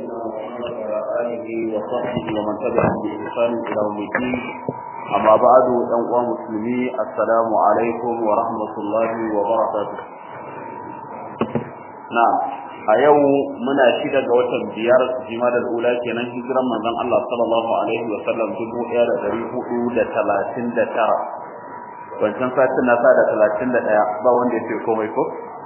نبينا محمد وعلى آله وصحبه ومن تبعهم بإحسان إلى يوم الدين أما بعد أيها المسلمين السلام عليكم ورحمة الله وبركاته نعم a yau muna shida ga watan biyar jimadar ula kenan hijiran manzon Allah sallallahu alaihi wa sallam dubu ɗaya da ɗari hudu da talatin da tara wancan satin na sa da talatin da ɗaya ba wanda ya ce komai ko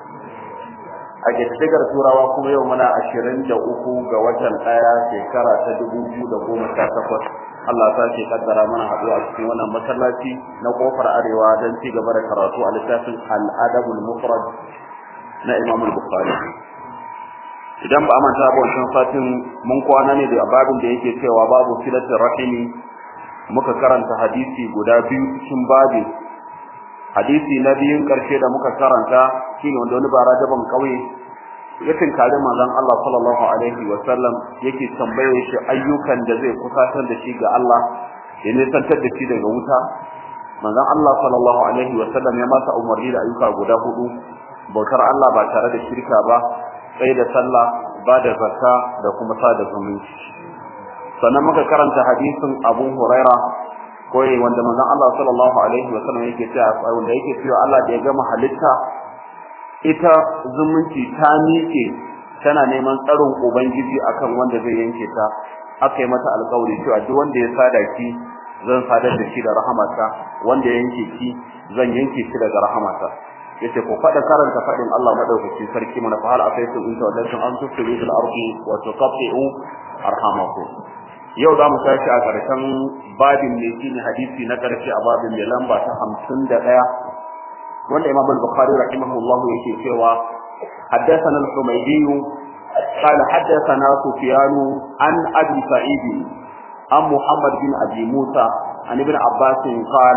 a ƙididdigar turawa kuma yau muna ashirin da uku ga watan ɗaya shekara ta dubu biyu da goma sha takwas Allah ta ce kaddara mana haɗuwa a cikin wannan masallaci na kofar arewa don ci gaba da karatu a littafin al-adabul mufrad na Imam Bukhari idan ba a manta ba wancan satin mun kwana ne da babin da yake cewa babu filatin rahimi muka karanta hadisi guda biyu cikin babi hadisi na biyun karshe da muka karanta shine wanda wani bara daban kauye yakin kare manzon Allah sallallahu alaihi wa sallam yake tambaye shi ayyukan da zai kusatar da shi ga Allah ya nisantar da shi daga wuta manzon Allah sallallahu alaihi wa sallam ya masa umarni da ayyuka guda hudu bautar Allah ba tare da shirka ba sai da sallah ba da zakka da kuma sada zumunci sannan muka karanta hadisin Abu Huraira koyi wanda manzon Allah sallallahu alaihi wa sallam yake cewa wanda yake cewa Allah da ya gama halitta ita zumunci ta miƙe tana neman tsaron ubangiji akan wanda zai yanke ta aka yi mata alƙawari cewa duk wanda ya sada ki zan sadar da shi da rahamata wanda ya yanke ki zan yanke shi daga rahamata yace ko fada karanta fadin Allah madaukakin sarki mana fa hal afaitu in tawallaytum an tusiru fil ardi wa tuqatti'u arhamakum yau za mu tashi a ƙarshen babin ne shine hadisi na ƙarshe a babin mai lamba ta 51 wanda Imam al-Bukhari rahimahullah yake cewa حدثنا الحميدي قال حدثنا سفيان عن ابي سعيد عن محمد بن ابي موسى عن ابن عباس قال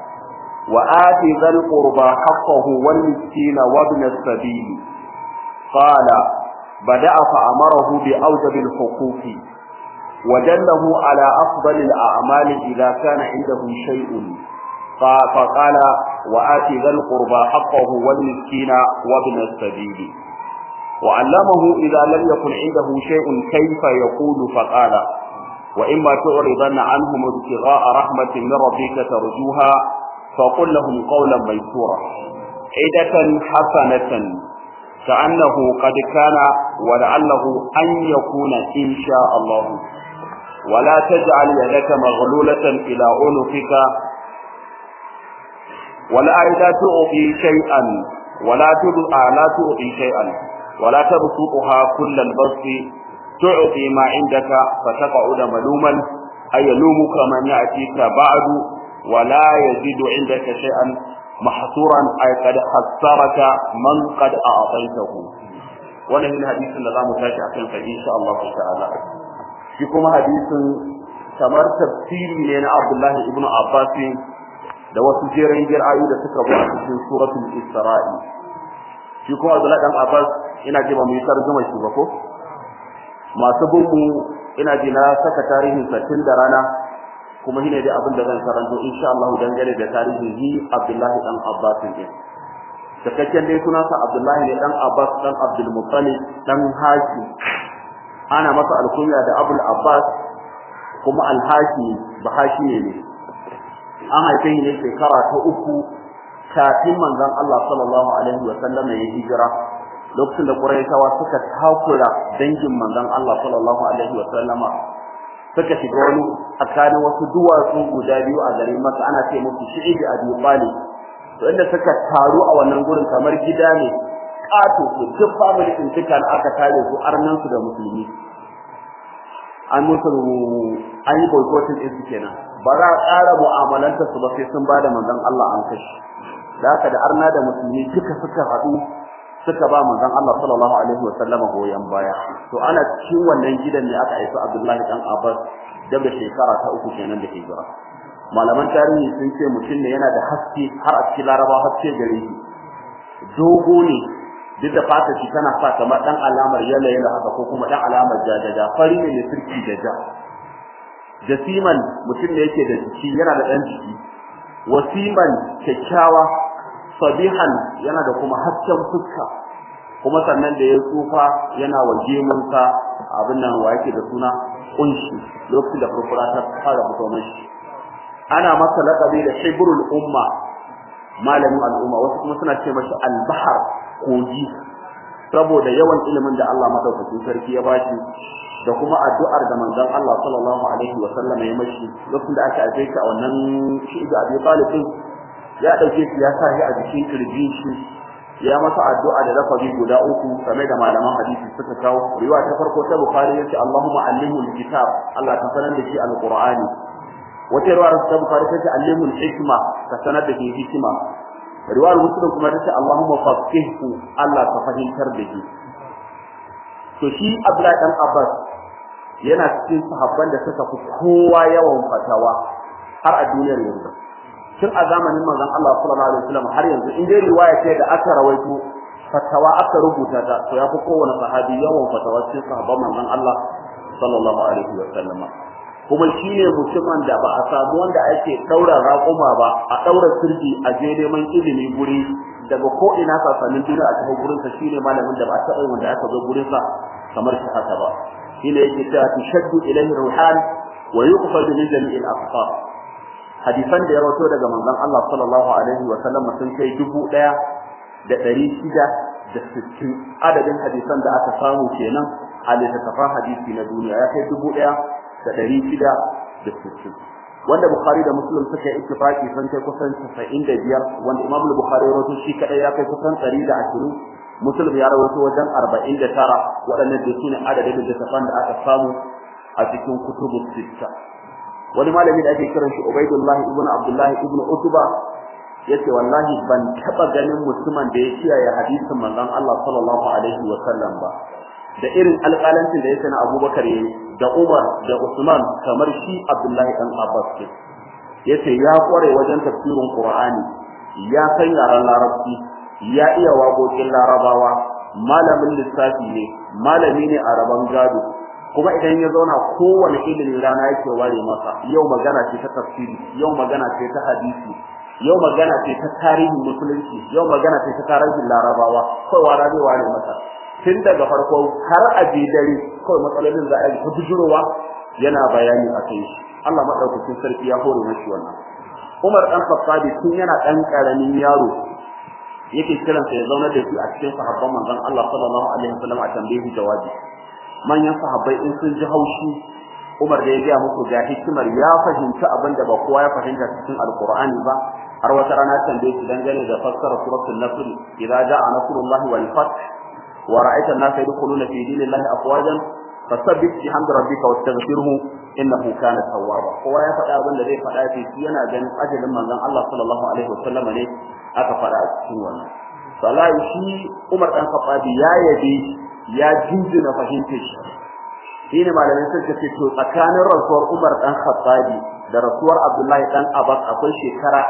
وآت ذا القربى حقه والمسكين وابن السبيل قال بدأ فأمره بأوجب الحقوق ودله على أفضل الأعمال إذا كان عنده شيء فقال وآت ذا القربى حقه والمسكين وابن السبيل وعلمه إذا لم يكن عنده شيء كيف يقول فقال وإما تعرضن عنهم ابتغاء رحمة من ربك ترجوها فقل لهم قولا ميسورا عدة حسنة كأنه قد كان ولعله أن يكون إن شاء الله ولا تجعل يدك مغلولة إلى عنقك ولا إذا تعطي شيئا ولا تدعى لا تعطي شيئا ولا تبسطها كل البسط تعطي ما عندك فتقعد ملوما أي يلومك من يأتيك بعد ولا يزيد عندك شيئا محصورا أي قد خسرك من قد أعطيته wannan yin hadisin da zamu tashi akan sa insha Allah ta'ala shi kuma hadisin kamar tafsiri ne na Abdullah ibn Abbas da wasu jerin jir'ayi da suka zo a cikin suratul Isra'i shi kuma Abdullah dan Abbas ina ji ba mu yi tarjuma shi ba ko masu bugu ina ji na saka tarihin satin da rana kuma shine dai abin da zan karanto insha Allah dangane da tarihin hi Abdullahi dan Abbas din cikakken dai sunansa Abdullahi ne dan Abbas dan Abdul Muttalib dan Hashim ana masa alkunya da Abul Abbas kuma Al-Hashim ba Hashim ne an haife shi ne shekara ta uku kafin manzon Allah sallallahu alaihi wa sallam ya hijira lokacin da Quraishawa suka takura dangin manzon Allah sallallahu alaihi wa sallama suka shiga wani tsakanin wasu duwatsu guda biyu a garin Makka ana ce musu Shi'ib Abi Talib to inda suka taru a wannan gurin kamar gida ne kato to duk family din duka aka tare su arnan su da musulmi an musu an yi boycotting din su kenan ba za a ƙara mu'amalanta su ba sai sun bada manzon Allah an kashi da haka da arna da musulmi duka suka haɗu suka ba manzon Allah sallallahu alaihi wa sallama goyen baya to ana cikin wannan gidan ne aka aika Abdullahi dan Abbas da da shekara ta uku kenan da hijira malaman tarihi sun ce mutum ne yana da haske har a cikin Laraba haske gare shi dogo ne duk da fata shi tana sa kamar dan alamar yalla yalla haka ko kuma dan alamar jajaja fari ne ne turki da ja jasiman mutum ne yake da jiki yana da dan jiki wasiman kyakkyawa sabihan yana da kuma hasken fuska kuma sannan da ya tsufa yana wa gemunsa abin nan wa yake da suna kunshi lokacin da furfura ta fara fito mashi ana masa laƙabi da shibrul umma malamin al'umma wasu kuma suna ce mashi albahar kogi saboda yawan ilimin da Allah madaukakin sarki ya bashi da kuma addu'ar da manzon Allah sallallahu alaihi wa sallam ya mashi lokacin da aka aje shi a wannan shi da Abi Talib ya dauke shi ya sa shi a jikin kirji shi ya masa addu'a da lafazi guda uku kamar da malaman hadisi suka kawo riwaya ta farko ta Bukhari yace Allahumma allimhu alkitab Allah ka sanar da shi alqur'ani wata riwaya ta Bukhari tace allimhu alhikma ka sanar da shi hikima riwayar Muslim kuma tace Allahumma faqihhu Allah ka fahimtar da shi to shi Abdullahi dan Abbas yana cikin sahabban da suka fi kowa yawan fatawa har a duniyar yanzu tun a zamanin manzon Allah sallallahu alaihi wasallam har yanzu in dai riwaya ce da aka rawaito fatawa aka rubuta ta to yafi kowane sahabi yawan fatawa cikin sahabban manzon Allah sallallahu alaihi wasallam kuma shine mutumin da ba a samu wanda ake daura raƙuma ba a daura sirri a je neman ilimi guri daga ko ina sasannin duniya a cikin gurin sa shine malamin da ba a taɓa wanda aka zo gurin sa kamar shi haka ba shine yake cewa tashaddu ilayhi ruhan wa yuqfadu min jami'il aqfar hadisan da ya rawato daga manzon Allah sallallahu alaihi wa sallam sun kai dubu ɗaya da ɗari shida da sittin adadin hadisan da aka samu kenan a littattafan hadisi na duniya ya kai dubu ɗaya da ɗari shida da sittin wanda Bukhari da Muslim suka yi ittifaqi sun kai kusan 95 wanda Imam Bukhari ya rawaito shi kadai ya kai kusan 120 Muslim ya rawaito wajen 49 waɗannan da sune adadin littattafan da aka samu a cikin kutubus sittah wani malami da ake kiran shi Ubaidullah ibn Abdullah ibn Utba yace wallahi ban taba ganin mutumin da ya kiyaye hadisin manzon Allah sallallahu alaihi wa sallam ba da irin alƙalancin da yake na Abubakar yayi da Umar da Usman kamar shi Abdullah dan Abbas ke yace ya kware wajen tafsirin Qur'ani ya san yaran Larabci ya iya waƙoƙin Larabawa malamin lissafi ne malami ne a rabon gado kuma idan ya zauna kowane ilimin rana yake ware masa yau magana ce ta tafsiri yau magana ce ta hadisi yau magana ce ta tarihin musulunci yau magana ce ta tarihin larabawa kawai wara zai ware masa tun daga farko har a je dare kawai matsalolin za a yi ta bujurowa yana bayani a kai shi Allah madaukakin sarki ya hore mashi wannan Umar dan Khattabi tun yana dan karamin yaro yake kiransa ya zauna da shi a cikin sahabban manzon Allah sallallahu alaihi wasallam a tambayi jawabi manyan sahabbai in sun ji haushi Umar da ya ga muku ga hikimar ya fahimci abin da ba kowa ya fahimta cikin Alqur'ani ba har wata rana tambaye shi dangane da fassara suratul nasr idza jaa nasrullahi wal fath wa ra'aita an-nasa yadkhuluna fi dinillahi afwajan fasabbih bihamdi rabbika wastaghfirhu innahu kana tawwaba kowa ya faɗa abin da zai faɗa ce shi yana ganin ajalin manzon Allah sallallahu alaihi wasallam ne aka faɗa a cikin wannan salai shi Umar dan Khattabi ya yabe ya jinjina fahimtar shi shine malamai suka ce to tsakanin rasuwar Umar dan Khattabi da rasuwar Abdullahi dan Abbas akwai shekara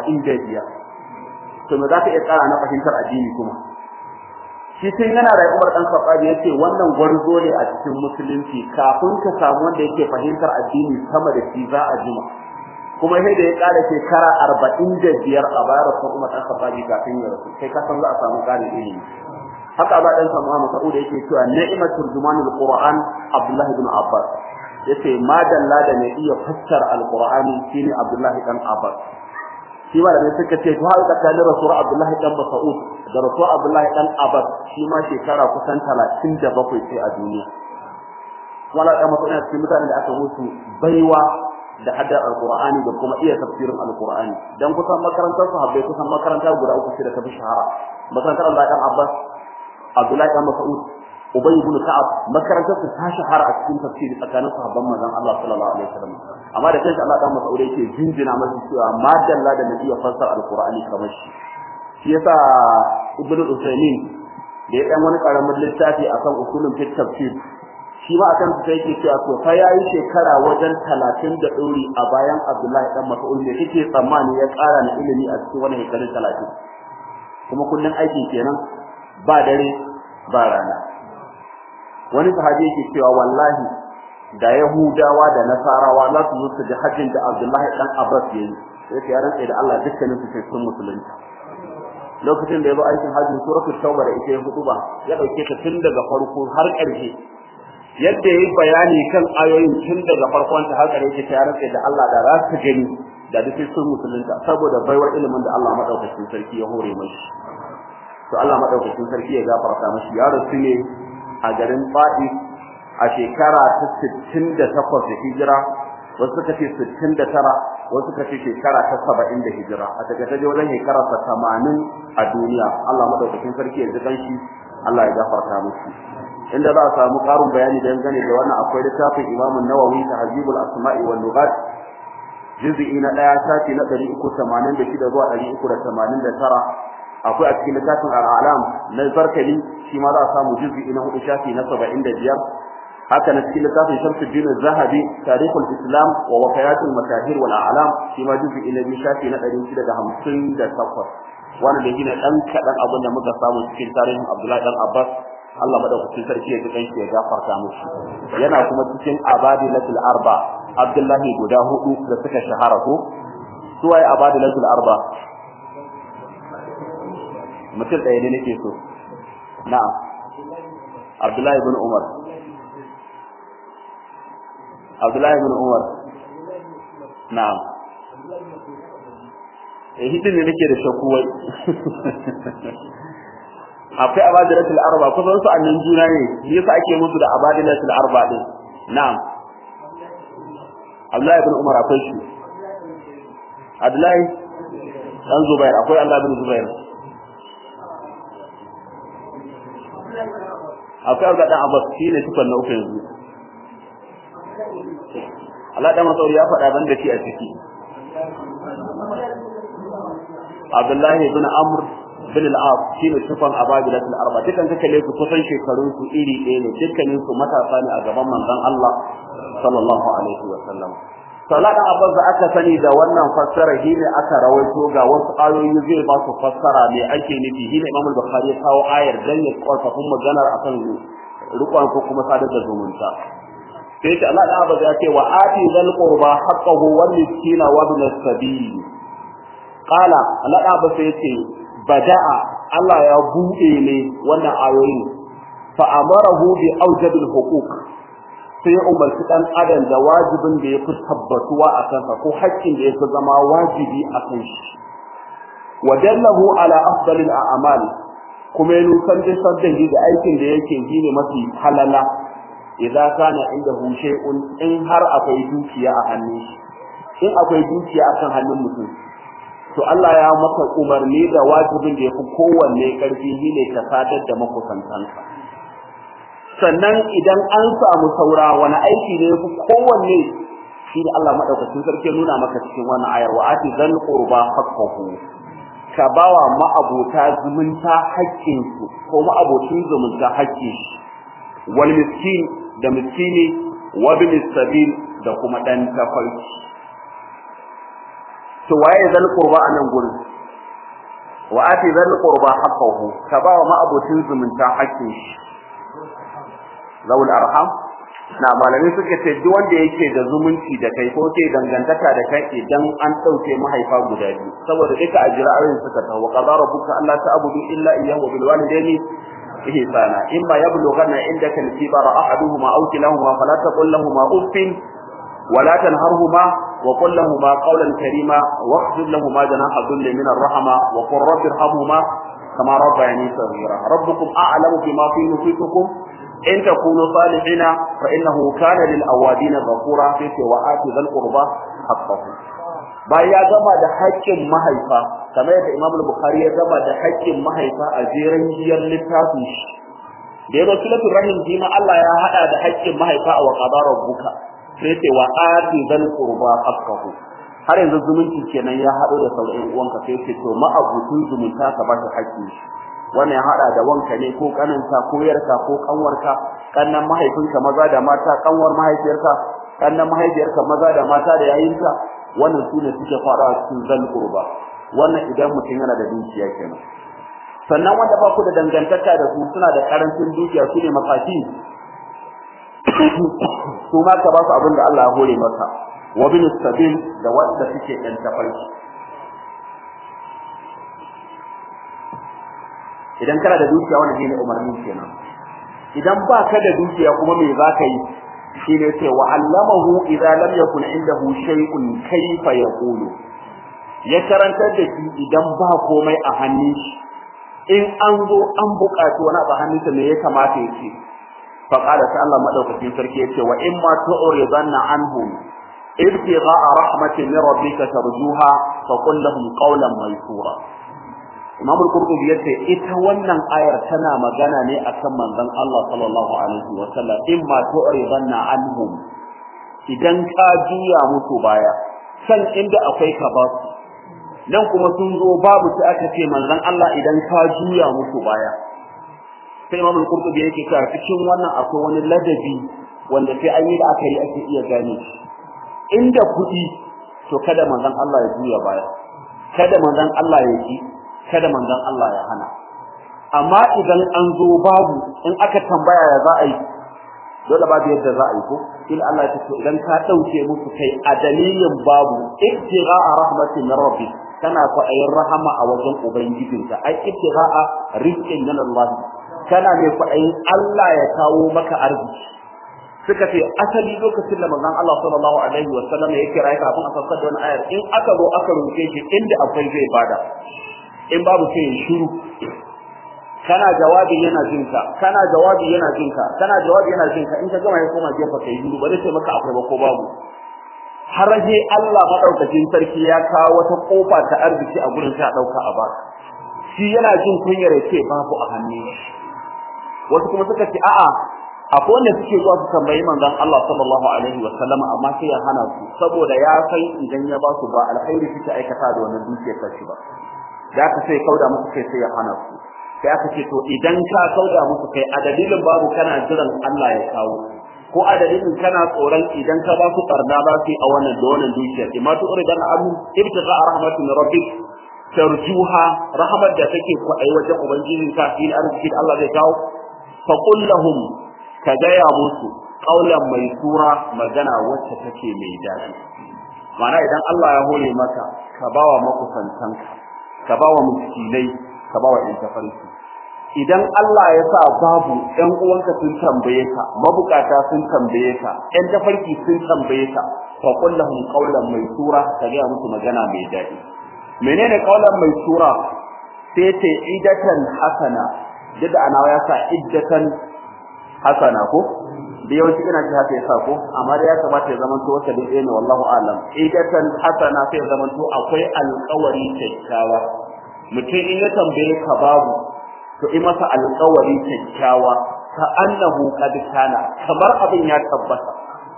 45 to me zaka iya tsara na fahimtar addini kuma shi sai yana da Umar dan Khattabi yace wannan gwarzo ne a cikin musulunci kafin ka samu wanda yake fahimtar addini sama da shi za a jima kuma sai da ya kara shekara 45 a bayar da Umar dan Khattabi kafin ya rasu kai ka san za a samu ƙarin ilimi haka ba dan samu Mas'ud yake cewa ni'matul jumanul Qur'an Abdullah ibn Abbas yace ma dalla da ne iya fassara alqur'ani shine Abdullah ibn Abbas shi ma da suka ce to haka tsakanin rasul Abdullah ibn Mas'ud da rasul Abdullah ibn Abbas shi ma shekara kusan 37 sai a duniya wala da mutum cikin mutanen da aka musu baiwa da hadda alqur'ani da kuma iya tafsirin alqur'ani dan kusan makarantar sahabbai kusan makaranta guda uku ce da ta fi shahara makarantar Allah dan Abbas Abdullahi dan Mas'ud Ubay ibn Ka'ab makarantar su ta shahara a cikin tafsiri tsakanin sahabban manzon Allah sallallahu alaihi wasallam amma da kanshi Allah dan Mas'ud yake jinjina masa cewa ma dalla da nabi fassar alqur'ani kamar shi shi yasa Ibn Usaymin da ya dan wani karamin littafi akan usulun fit tafsir shi ma akan sai yake cewa to fa yayi shekara wajen 30 da dori a bayan Abdullahi dan Mas'ud ne kike tsammani ya ƙara na ilimi a cikin wannan shekarun 30 kuma kullun aikin kenan ba dare ba rana wani sahabi yake cewa wallahi da yahudawa da nasarawa za su zo su ji hajjin da abdullahi dan abbas yayi sai ya rantsa da Allah dukkanin su sai sun musulunta lokacin da ya zo aikin hajji suratul tauba da ita ya hudu ba ya dauke ta tun daga farko har ƙarshe yadda yayi bayani kan ayoyin tun daga farkon ta har ƙarshe ta rantsa da Allah da za su gani da duk sun musulunta saboda baiwar ilimin da Allah madaukakin sarki ya hore mashi to Allah madaukakin sarki ya gafarta mashi ya rasu ne a garin Fadi a shekara ta 68 da hijira wasu suka ce 69 wasu suka ce shekara ta 70 da hijira a daga ta wajen shekara ta 80 a duniya Allah madaukakin sarki ya ji shi Allah ya gafarta musu inda za a samu ƙarin bayani dangane da wannan akwai littafin Imam Nawawi Tahzibul Asma'i wal Lughat juz'i na 1 sati na 386 zuwa 389 akwai a cikin littafin Al-A'lam na Zarkali shi ma za a samu juz'i na 4 shafi na 75 haka na cikin littafin Shamsuddin Az-Zahabi Tarikhul Islam wa Wakayatul Mashahir wal A'lam shi ma juz'i na 2 shafi na 658 wannan da gina dan kadan abin da muka samu cikin tarihin Abdullahi dan Abbas Allah madaukakin sarki ya ji kanshi ya gafarta musu yana kuma cikin abadilatul arba Abdullahi guda hudu da suka shahara ko suwaye abadilatul arba mutum ɗaya ne nake so na'am Abdullahi ibn Umar Abdullahi ibn Umar na'am eh hidin ne nake da shakku wai akwai abadilatul arba kusan su annan juna ne shi yasa ake musu da abadilatul arba din na'am Abdullahi ibn Umar akwai shi Abdullahi dan Zubair akwai Allah ibn Zubair akwai Abdullahi dan Abbas shine tukun na uku yanzu Allah dan Masauri ya faɗa ban da shi a ciki Abdullahi ibn Amr bin al-As shine sufan ababilat al-arba dukan ka kalle su kusan shekarun su iri ɗaya ne dukkanin su matasa ne a gaban manzon Allah sallallahu alaihi wa sallam Salat Abbas da aka sani da wannan fassara shine aka rawaito ga wasu ayoyi zai ba su fassara me ake nufi shine Imam Bukhari ya kawo ayar dan ya korfafin maganar akan rukun ko kuma sadar da zumunta sai ta Allah Abbas ya ce wa ati zal qurba haqqahu wal miskina wa bil sabil qala Allah Abbas ya ce bada'a Allah ya buɗe ne wannan ayoyin fa amarahu bi awjabil huquq sai ya umarci dan adam da wajibin da yafi tabbatuwa a kansa ko haƙƙin da yafi zama wajibi a kan shi wa dallahu ala afdalil a'mal kuma ya nusan da sabdan da aikin da yake yi ne mafi halala idan kana inda shay'un in har akwai dukiya a hannun shi in akwai dukiya akan hannun mutum to Allah ya maka umarni da wajibin da yafi kowanne karfi shine ka sadar da makusantanka sannan idan an samu saura wani aiki ne yafi kowanne shi da Allah madaukakin sarki nuna maka cikin wannan ayar wa ati zal qurba haqqahu ka bawa ma'abota zumunta haƙƙin su ko ma'abocin zumunta haƙƙin shi wal miskin da miskini wa bil sabil da kuma dan tafarki to waye zal qurba anan gurin wa ati zal qurba haqqahu ka ba wa ma'abucin zumunta haƙƙin shi zawul arham na malami suke ce duk wanda yake da zumunci da kai ko ke dangantaka da kai idan an dauke mahaifa guda biyu saboda duka a jira'ayin suka tawo qadara rabbuka alla ta'budu illa iyyahu bil walidayni ihsana imma yablughanna indaka al-kibara ahaduhuma aw kilahuma fala taqul lahumā uffin ولا تنهرهما وقل لهما قولا كريما واخفض لهما جناح الذل من الرحمة وقل رب ارحمهما كما ربياني صغيرا ربكم أعلم بما في نفوسكم إن تكونوا صالحين فإنه كان للأوابين غفورا في وآت ذا القربى حقه bayan ya gama da haƙƙin mahaifa kamar yadda Imam Bukhari ya gama da haƙƙin mahaifa a jeran giyar littafin shi da ya rasu lafi rahim jima Allah ya haɗa da haƙƙin mahaifa a wa qadara rabbuka sai ce wa ati zal qurba haqqahu har yanzu zumunci kenan ya hado da sauran uwanka sai ce to ma abutun zumunta ka ba shi haƙƙi wannan ya hada da wanka ne ko kananta ko yarka ko kanwarka kannan mahaifinka maza da mata kanwar mahaifiyarka kannan mahaifiyarka maza da mata da yayinka wannan sune suke fara cikin zal qurba wannan idan mutum yana da dukiya kenan sannan wanda ba ku da dangantaka da su suna da karancin dukiya su ne makafi su ma ka ba su abin da Allah ya hore maka wa bin sabil da wanda suke ɗan tafarki idan kana da dukiya wannan shine umarni kenan idan ba ka da dukiya kuma me za ka yi shi ne ce wa allamahu idza lam yakun indahu shay'un kayfa yaqulu ya karantar da shi idan ba komai a hannun shi in an zo an buƙaci wani abu hannunsa me ya kamata ya ce fa qala ta Allah madaukakin sarki ya ce wa in ma tu'ridanna anhum ibtigha'a rahmatin min rabbika tarjuha fa qul lahum qawlan maysura Imam al-Qurtubi yace ita wannan ayar tana magana ne akan manzon Allah sallallahu alaihi wa sallam in ma tu'ridanna anhum idan ka juya musu baya san inda akwai ka ba su nan kuma sun zo babu sai aka ce manzon Allah idan ka juya musu baya sai Imam al-Qurtubi yake cewa cikin wannan akwai wani ladabi wanda sai an yi da aka yi ake iya gane inda kuɗi to kada manzon Allah ya juya baya kada manzon Allah ya ki kada manzon Allah ya hana amma idan an zo babu in aka tambaya ya za a yi dole babu yadda za a yi ko in Allah ya ce idan ka dauke musu kai a dalilin babu ibtigha'a rahmatin min rabbi kana kwaɗayin rahama a wajen ubangijinka ai ibtigha'a rizqin min Allah kana mai kwaɗayin Allah ya kawo maka arziki suka ce asali lokacin da manzon Allah sallallahu alaihi wa sallam ya kira kafin a sassar da wani ayar in aka zo aka roke shi inda akwai zai bada in babu sai ya shiru kana jawabi yana jinka kana jawabi yana jinka kana jawabi yana jinka in ka gama ya koma jefa kai shiru ba zai ce maka akwai ba ko babu har sai Allah madaukakin sarki ya kawo wata kofa ta arziki a gurin ta dauka a ba shi yana jin kunyar ya ce babu a hannu wasu kuma suka ce a'a akwai wanda suke zuwa su tambayi manzon Allah sallallahu alaihi wa sallam amma sai ya hana su saboda ya san idan ya ba su ba alkhairi suke aikata da wannan dukiyar kashi ba da ka sai kauda musu kai sai ya hana su sai aka ce to idan ka kauda musu kai a dalilin babu kana jiran Allah ya kawo ko a dalilin kana tsoron idan ka ba su barna ba su a wannan da wannan dukiyar imma tu uridan anhu ibtiqa rahmatin rabbik tarjuha rahmat da take kwaɗai wajen ubangijinka fil arziki da Allah zai kawo fa qul lahum ka gaya musu ƙaulan mai tura magana wacce take mai daɗi mana idan Allah ya hore maka ka bawa makusantanka ka bawa miskinai ka bawa ɗan tafarki idan Allah ya sa babu ɗan uwanka sun tambaye ka mabukata sun tambaye ka ɗan tafarki sun tambaye ka fa qul lahum qawlan mai tura ka gaya musu magana mai daɗi menene qawlan mai tura sai ce idatan hasana duk da ana ya sa iddatan hasana ko da yawanci ina ji haka yasa ko amma da ya kamata ya zama to wata da ne wallahu alam idatan hasana sai ya zama to akwai alƙawari kyakkyawa mutum in ya tambaye ka babu to in masa alƙawari kyakkyawa ka annahu qad kana kamar abin ya tabbata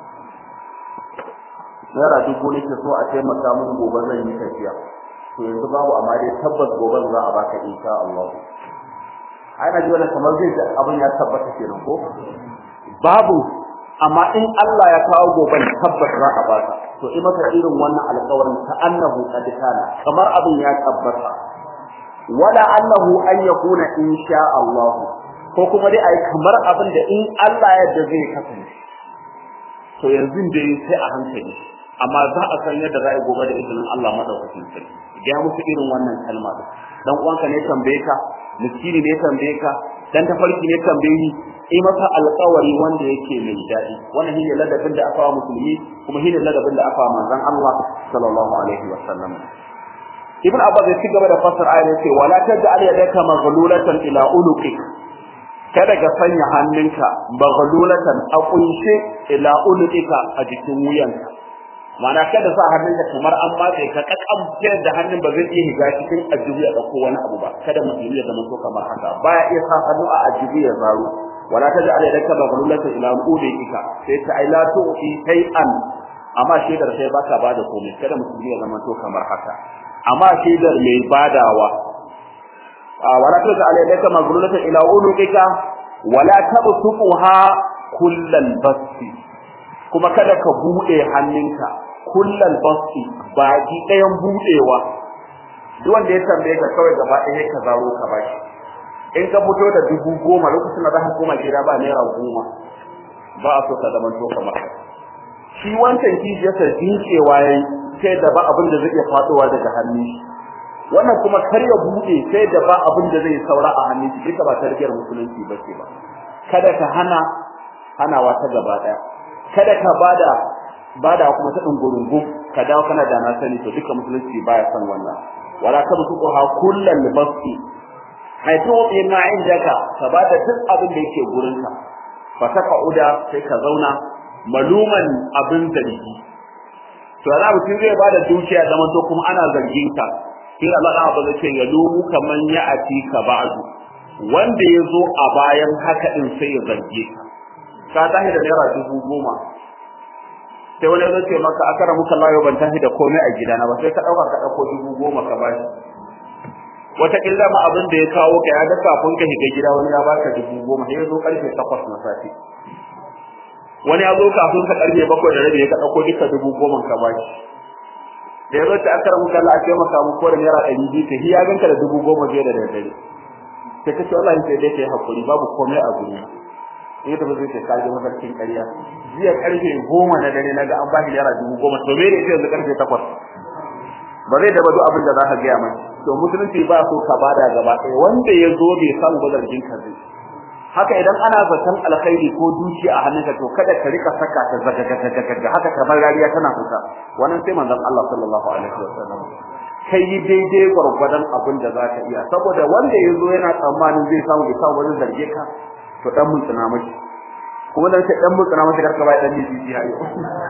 naira dubu nake so a taimaka mun gobe zan yi tafiya to yanzu babu amma dai tabbas gobe za a baka insha Allah ana ji wannan kamar zai abin ya tabbata kenan ko babu amma in Allah ya kawo goben tabbas za a baka to in maka irin wannan alƙawarin ta annahu qad kana kamar abin ya tabbata wala annahu an yakuna insha Allah ko kuma dai ai kamar abin da in Allah ya yarda zai kasance to yanzu dai sai a hankali amma za a san yadda za a gobe da izinin Allah madaukakin sarki ga musu irin wannan kalma dan uwanka ne tambaye ka miskini ne tambaye ka dan tafarki ne tambaye ni yi masa alƙawari wanda yake mai daɗi wannan shine ladabin da aka wa musulmi kuma shine ladabin da aka wa manzon Allah sallallahu alaihi wa sallam ibn abbas ya cigaba da fasar ayar yace wala taj'al yadaka maghlulatan ila unuqik kada ka sanya hannunka maghlulatan a kunshe ila unuqika a jikin wuyanka Mana kada sa hannunka kamar an matse ka kakan da hannun ba zai iya higa cikin ajibu ya dauko wani abu ba kada musulmi ya zama so kamar haka baya iya sa hannu a ajibu ya zaro wala taj'al yadaka maghlulatan ila unuqika sai ta ai la tu'ti shay'an amma shaidar sai baka bada komai kada musulmi ya zama so kamar haka amma shaidar mai badawa wala taj'al yadaka maghlulatan ila unuqika wala tabsuquha kullal basti kuma kada ka bude hannunka kullal basti baki ɗayan budewa duk wanda ya tambaye ka kawai gaba ɗaya ka zaro ka bashi in ka fito da dubu goma lokacin da za ka koma gida ba naira goma ba a so ka zama to kamar shi wancan kishi yasa dinkewa yayi sai da ba abin da zai iya faduwa daga hannun shi wannan kuma kar ya bude sai da ba abin da zai saura a hannun shi duka ba tarbiyar musulunci ba ce ba kada ka hana hanawa ta gaba daya kada ka bada bada kuma ta dungurungun ka dawo kana da na sani to duka musulunci baya san wannan wala tabsuqu ha kullal basti ai to ma indaka ka bada duk abin da yake gurin ka fa uda sai ka zauna maluman abin zargi to za mutum zai bada dukiya zaman to kuma ana zargin ka sai Allah da ba zai ce ya lumu kaman ya ati ka ba'du wanda ya zo a bayan haka din sai ya zarge ka ka tashi da naira dubu goma sai wani zai ce maka akara muka layo ban tashi da komai a gidana ba sai ka dauka ka dauko dubu goma ka bashi wata killa ma abin da ya kawo ka ya ga kafin ka shiga gida wani ya baka dubu goma sai ya zo karfe takwas na safe wani ya zo kafin ka karfe bakwai da rabi ya ka dauko duka dubu goma ka bashi da ya zo ta akara muka Allah a ce maka mu ko da naira ɗari biyu ka hiya ganka da dubu goma biyar da daddare sai ka ce wallahi sai dai kai hakuri babu komai a guri in ta zai ce ka ji mafarkin ƙarya jiya karfe goma na dare naga an bashi naira dubu goma to me ne sai yanzu karfe takwas ba zai daba duk abin da za ka gaya mai to musulunci ba so ka bada gaba ɗaya wanda ya zo bai samu ba zargin ka zai haka idan ana zaton alkhairi ko dukiya a hannunka to kada ka rika saka ta zagagagagaga haka kamar rariya tana fita wannan sai manzon Allah sallallahu alaihi wasallam kai yi daidai gwargwadon abin da za ka iya saboda wanda ya zo yana tsammanin zai samu bai samu wani zarge ka to dan mun tsina mashi kuma dan sai dan mun tsina mashi karka bai dan miji ya yi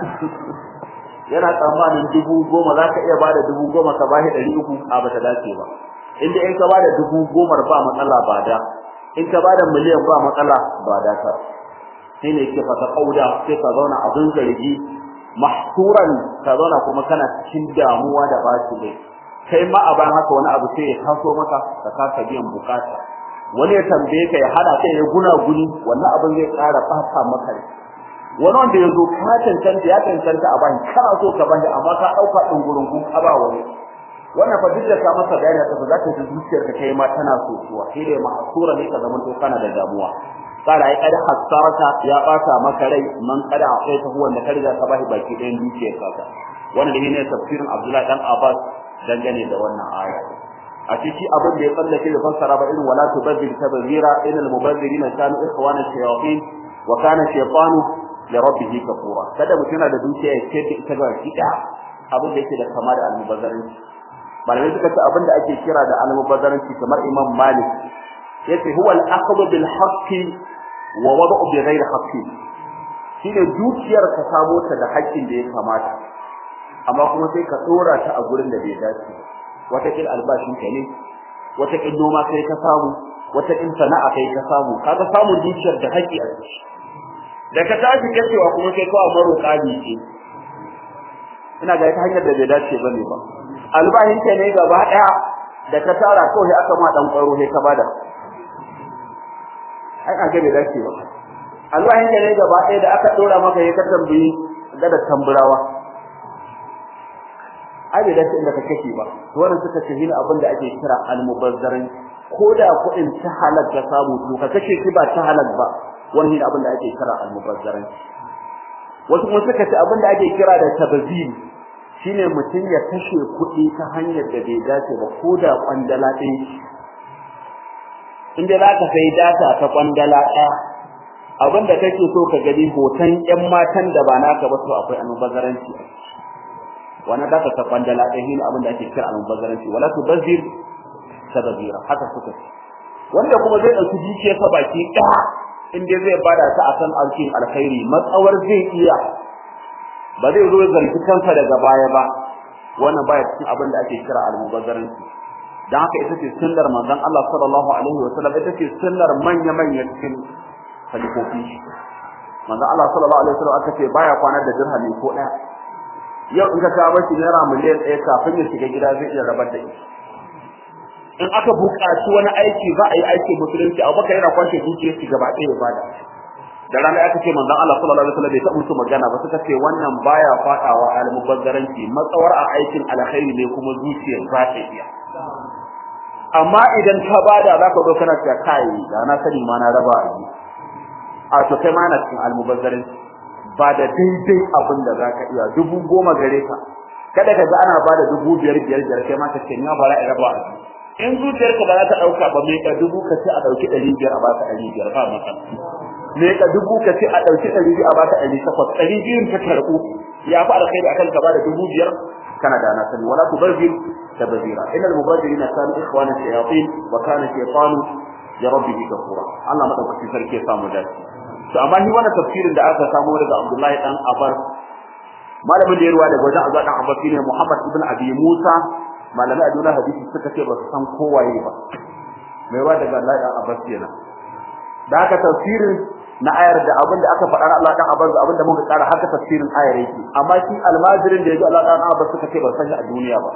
yana tsammanin dubu goma za ka iya bada dubu goma ka bashi ɗari uku a bata dace ba inda in ka bada dubu gomar ba matsala ba da in ka bada miliyan ba matsala ba da ta sai ne ke fata kauda sai ka zauna abin zargi mahsuran ka zauna kuma kana cikin damuwa da bashi ne kai ma a bayan haka wani abu sai ya taso maka ka kasa biyan bukata wani ya tambaye ka ya hada kai ya guna guni wannan abin zai ƙara fata maka wani wanda ya zo ka cancanta ya cancanta a bani kana so ka bani amma ka ɗauka ɗin gurin kun ka ba wani wannan fa duk da ka masa bayani ta za ka ji zuciyarka kai ma tana sosuwa sai dai ma'asura ne ka zama to kana da damuwa kara ai kada hasarata ya bata maka rai man kada akwai ta huwa da ka riga ka bashi baki ɗayan dukiyar ka wannan ne tafsirin Abdullahi dan Abbas dangane da wannan aya a ciki abin da ya tsallake da fassara ba irin wala tubaddil tabzira inal mubazzirina kanu ikhwana shayatin wa kana shaytanu li rabbih kafura kada mutum yana da dukiya ya ce da ita ga kida abin da yake da kama da almubazzaranci malamai suka ce abin da ake kira da almubazzaranci kamar Imam Malik yace huwa al-akhdhu bil haqqi wa wad'u bi ghairi haqqi shine dukiyar ka samo ta da haƙƙin da ya kamata amma kuma sai ka tsora ta a gurin da bai dace wata kin albashin ka ne wata kin noma kai ka samu wata kin sana'a kai ka samu kaga samun dukiyar da haƙi a ciki da ka tashi kacewa kuma sai kawai maroƙa ne ce ina ga ta hanyar da bai dace bane ba albashin ka ne gaba daya da ka tara kawai aka ma dan kwaro sai ka bada ai an ga bai dace ba albashin ka ne gaba daya da aka dora maka ya ka tambayi da da tamburawa ai bai dace inda ka kake ba to wannan suka ce hina abin da ake kira almubazzaran ko da kuɗin ta halal ka samu to ka kashe shi ba ta halal ba wannan abin da ake kira almubazzaran wasu kuma suka ce abin da ake kira da tabzir shine mutum ya kashe kuɗi ta hanyar da bai dace ba ko da kwandala ɗaya inda za ka sai data ta kwandala ɗaya abin da kake so ka gani hoton ƴan matan da ba naka ba to akwai almubazzaranci a ciki wannan da ta kwandala ɗaya shine abin da ake kira al-mubazzaranci wala tubazzir tabzira haka suka ce wanda kuma zai dauki dukiyar sa baki ɗaya in dai zai bada ta akan alkin alkhairi matsawar zai iya ba zai zo zargi kansa daga baya ba wannan baya cikin abin da ake kira al-mubazzaranci dan haka ita ce sunnar manzon Allah sallallahu alaihi wa sallam ita ce sunnar manya manya cikin khalifofi manzon Allah sallallahu alaihi wa sallam aka ce baya kwana da dirhami ko ɗaya yau in ka kawo shi naira miliyan ɗaya kafin ya shiga gida zai iya rabar da ita in aka buƙaci wani aiki za a yi aikin musulunci abubakar yana kwashe dukiyar shi gaba ɗaya ya bada da rana aka ce manzon Allah sallallahu alaihi wasallam bai taɓa musu magana ba suka ce wannan baya faɗawa almubazzaranci matsawar a aikin alkhairi ne kuma zuciyar za ta iya amma idan ka bada za ka zo kana cewa kai da na sani ma na raba a yi a to kai ma na cikin almubazzaranci ba da daidai abin da za ka iya dubu goma gare ka kada ka ga ana ba da dubu biyar biyar biyar kai ma ka ce ni ba za a raba a in zuciyarka ba za ta ɗauka ba mai ka dubu ka ce a ɗauki ɗari biyar a baka ɗari biyar ba maka me ka dubu ka ce a ɗauki ɗari biyu a baka ɗari takwas ɗari biyun ta karɓu ya fi alkhairi akan ka bada dubu biyar kana da na sani wala tubazzir tabzira innal mubazzirina kanu ikhwana shayatin wa kana shaytanu li rabbih kafura Allah madaukakin sarki ya samu dace to amma ni wannan tafsirin da aka samu daga Abdullahi dan Abbas malamin da ya ruwa daga wajen Abdullahi dan Abbas ne Muhammad ibn Abi Musa malamai a duniya hadisi suka ce ba su san kowaye ba mai ruwa daga Allah dan Abbas kenan da haka tafsirin na ayar da abin da aka faɗa Allah dan Abbas abin da muka tsara haka tafsirin ayar yake amma shi almajirin da yaji Allah dan Abbas suka ce ba san shi a duniya ba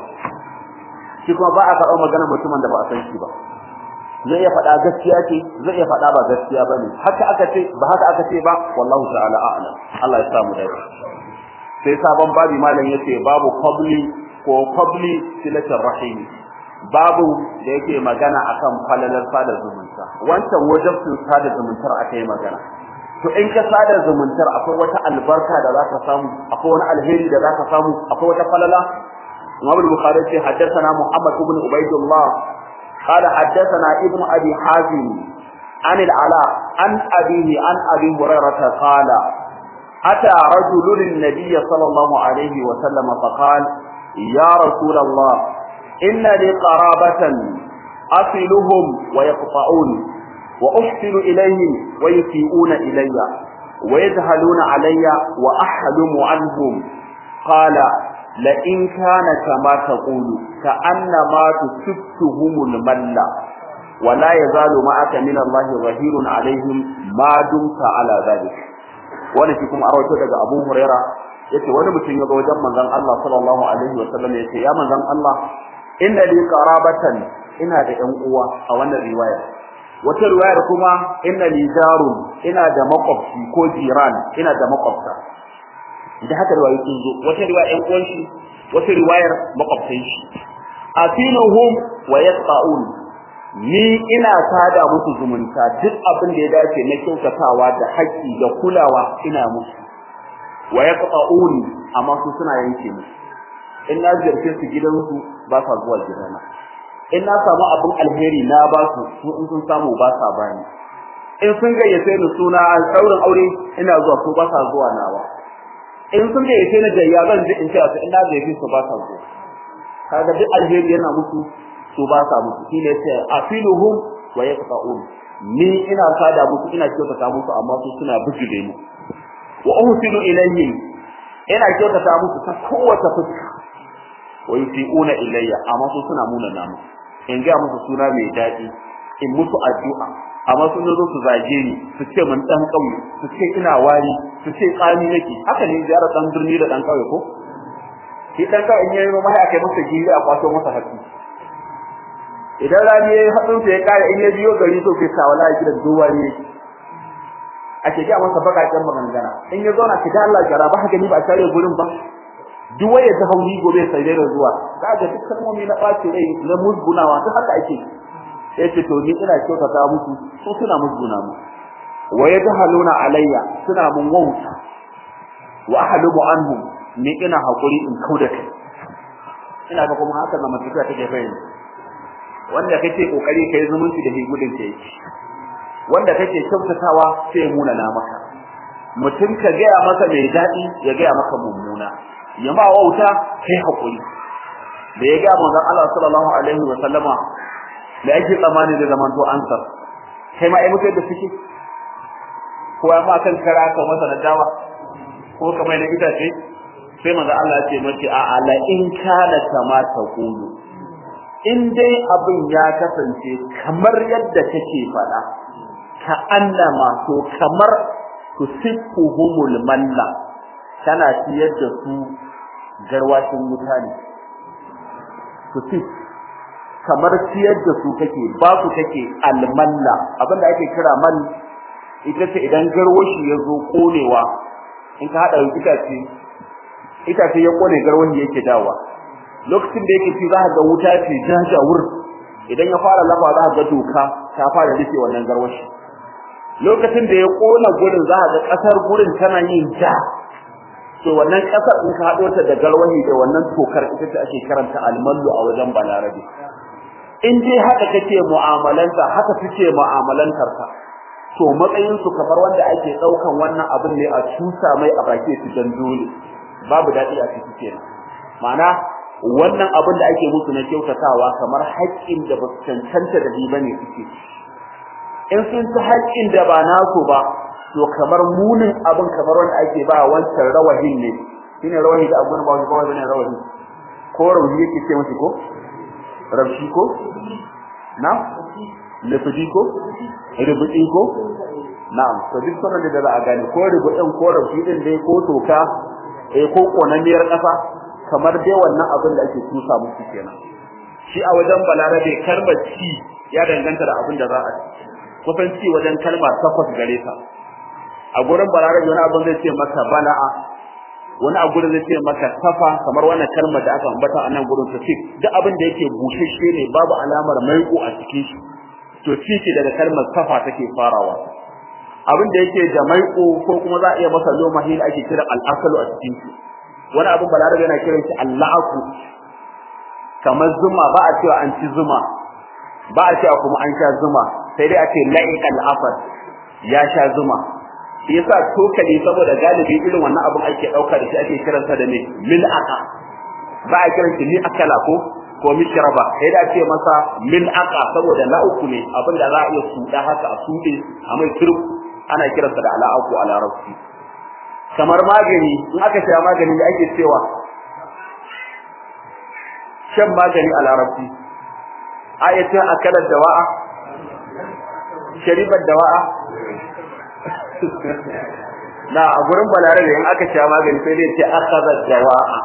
shi kuma ba a karɓar magana mutumin da ba a san shi ba zai iya faɗa gaskiya ce zai iya faɗa ba gaskiya ba ne haka aka ce ba haka aka ce ba wallahu ta'ala a'lam Allah ya samu dai sai sabon babi malam yace babu qabli ko qabli silatul rahim babu da yake magana akan falalar sada zumunta wancan wajibin sada zumuntar akai magana to in ka sada zumuntar akwai wata albarka da zaka samu akwai wani alheri da zaka samu akwai wata falala Imam Bukhari ce haddathana Muhammad ibn Ubaydullah قال حدثنا ابن ابي حازم عن العلاء عن ابيه عن ابي هريره قال اتى رجل للنبي صلى الله عليه وسلم فقال يا رسول الله ان لي قرابه اصلهم ويقطعون واحسن اليهم ويسيئون الي ويذهلون علي واحلم عنهم قال لئن كان كما تقول كأنما تسبتهم الملة ولا يزال معك من الله ظهير عليهم ما دمت على ذلك wani shi kuma arwato daga Abu Huraira yace wani mutum ya ga wajen manzon Allah sallallahu alaihi wasallam yace ya manzon Allah inna li qarabatan ina da ƴan uwa a wannan riwaya wata riwayar kuma inna li jarun ina da makwabci ko jiran ina da makwabta da haka riwayoyi sun zo wata riwaya ƴan uwan shi wata riwayar makwabtan shi asiluhum wa yasqaun ni ina sada musu zumunta duk abin da ya dace na kyautatawa da haƙƙi da kulawa ina musu wa yaqta'un amma su suna yanke musu in na ziyarce su gidansu ba sa zuwa gidana in na samu abin alheri na ba su su in sun samu ba sa bani in sun gayyace ni suna ɗaurin aure ina zuwa su ba sa zuwa nawa in sun gayyace ni gayya zan ji in ce su in na gayyace su ba sa zuwa kaga duk alheri yana musu su ba sa musu shi ne sai afiluhum wa yaqta'un ni ina sada musu ina kyautata musu amma su suna bijire mu wa uhsinu ilayhim ina kyautata musu ta kowace fuska wa yusiuna ilayya amma su suna muna namu in ga musu suna mai daɗi in musu addu'a amma sun zo su zage ni su ce mun dan kauye su ce ina wari su ce tsani nake haka ne ziyarar dan birni da dan kauye ko shi dan kauye in yayi ma aka masa giri a kwato masa hatsi idan rani yayi hadin sa ya kare in ya biyo gari to kai sawala ya gidan duwa ne ake ga masa bakakken magangana in ya zauna ki da Allah gara ba haka ni ba tare gurin ba duk waye ta hauni gobe sai dai zuwa za ga duk kalmomi na ɓaci rai na musgunawa duk haka ake yace to ni ina kyautata musu su suna musguna mu wa yadhaluna alayya suna mun wauta wa ahlubu anhum ni ina hakuri in kauda kai ina ga kuma haka na mutuka take bayyana wanda kake kokari kai zumunci da higudin kai wanda kake kyautatawa sai ya muna na maka mutum ka gaya masa mai daɗi ya gaya maka mummuna ya ma wauta kai hakuri da ya ga manzon Allah sallallahu alaihi wa sallama da yake tsamani da zaman to ansar kai ma ai mutai da suke ko ma kan kara ka masa na dawa ko kamar na itace sai manzon Allah ya ce mace a ala in kana kama ta kulu in dai abin ya kasance kamar yadda kake faɗa ka annama to kamar tusifuhumul malla kana ciyar da su garwashin wuta ne tusif kamar ciyar da su kake ba su kake almalla abinda ake kira man ita ce idan garwashi ya zo konewa in ka hada itace itace ya kone garwashi yake dawa lokacin da yake ci za ka ga wuta ce jajawur idan ya fara lafa za ka ga doka ta fara rufe wannan garwashi lokacin da ya kona gurin za ka ga kasar gurin tana yin ja to wannan kasar in ka hado ta da garwahi da wannan tokar ita ce ake karanta almallu a wajen balarabe in dai haka kake mu'amalanta haka suke mu'amalantar ka to matsayin su kamar wanda ake daukan wannan abin ne a tusa mai a baki su dan dole babu dadi a ciki kenan ma'ana wannan abin da ake musu na kyautatawa kamar haƙƙin da ba su cancanta da ba ne suke in sun ci haƙƙin da ba nasu ba to kamar munin abin kamar wanda ake ba wancan rawahin ne shine rawahi da abun ba ba wani rawahi ko rawahi yake ce mashi ko rabshi ko na lafidi ko rubuɗi ko na'am to duk sanar da za a gane ko rubuɗin ko rabshi din dai ko toka eh ko konamiyar ƙasa kamar dai wannan abin da ake tusa musu kenan shi a wajen balarabe kalmar ci ya danganta da abin da za a ci kusan ci wajen kalma takwas gare ta a gurin balarabe wani abin zai ce maka bala'a wani a gurin zai ce maka safa kamar wannan kalmar da aka ambata a nan gurin ta duk abin da yake bushashe ne babu alamar maiko a cikin shi to ci daga kalmar safa take farawa abin da yake da maiko ko kuma za a iya masa loma hil ake kira al'asalu a cikin shi wani abin balarabe yana kiran shi alla'aku kamar zuma ba a cewa an ci zuma ba a cewa kuma an sha zuma sai dai a ce la'iqal afar ya sha zuma yasa tokali saboda galibi irin wannan abin ake dauka da shi ake kiransa da ne mil'aqa ba a kiran shi ni akala ko ko mishraba sai da ce masa mil'aqa saboda la'uku ne abin da za a iya suda haka a sude a mai turku ana kiransa da ala'aku a larabci kamar magani in aka sha magani da ake cewa shan magani a larabci ayatin akalar dawa'a sharibar dawa'a na a gurin balarabe in aka sha magani sai dai ce akaza dawa'a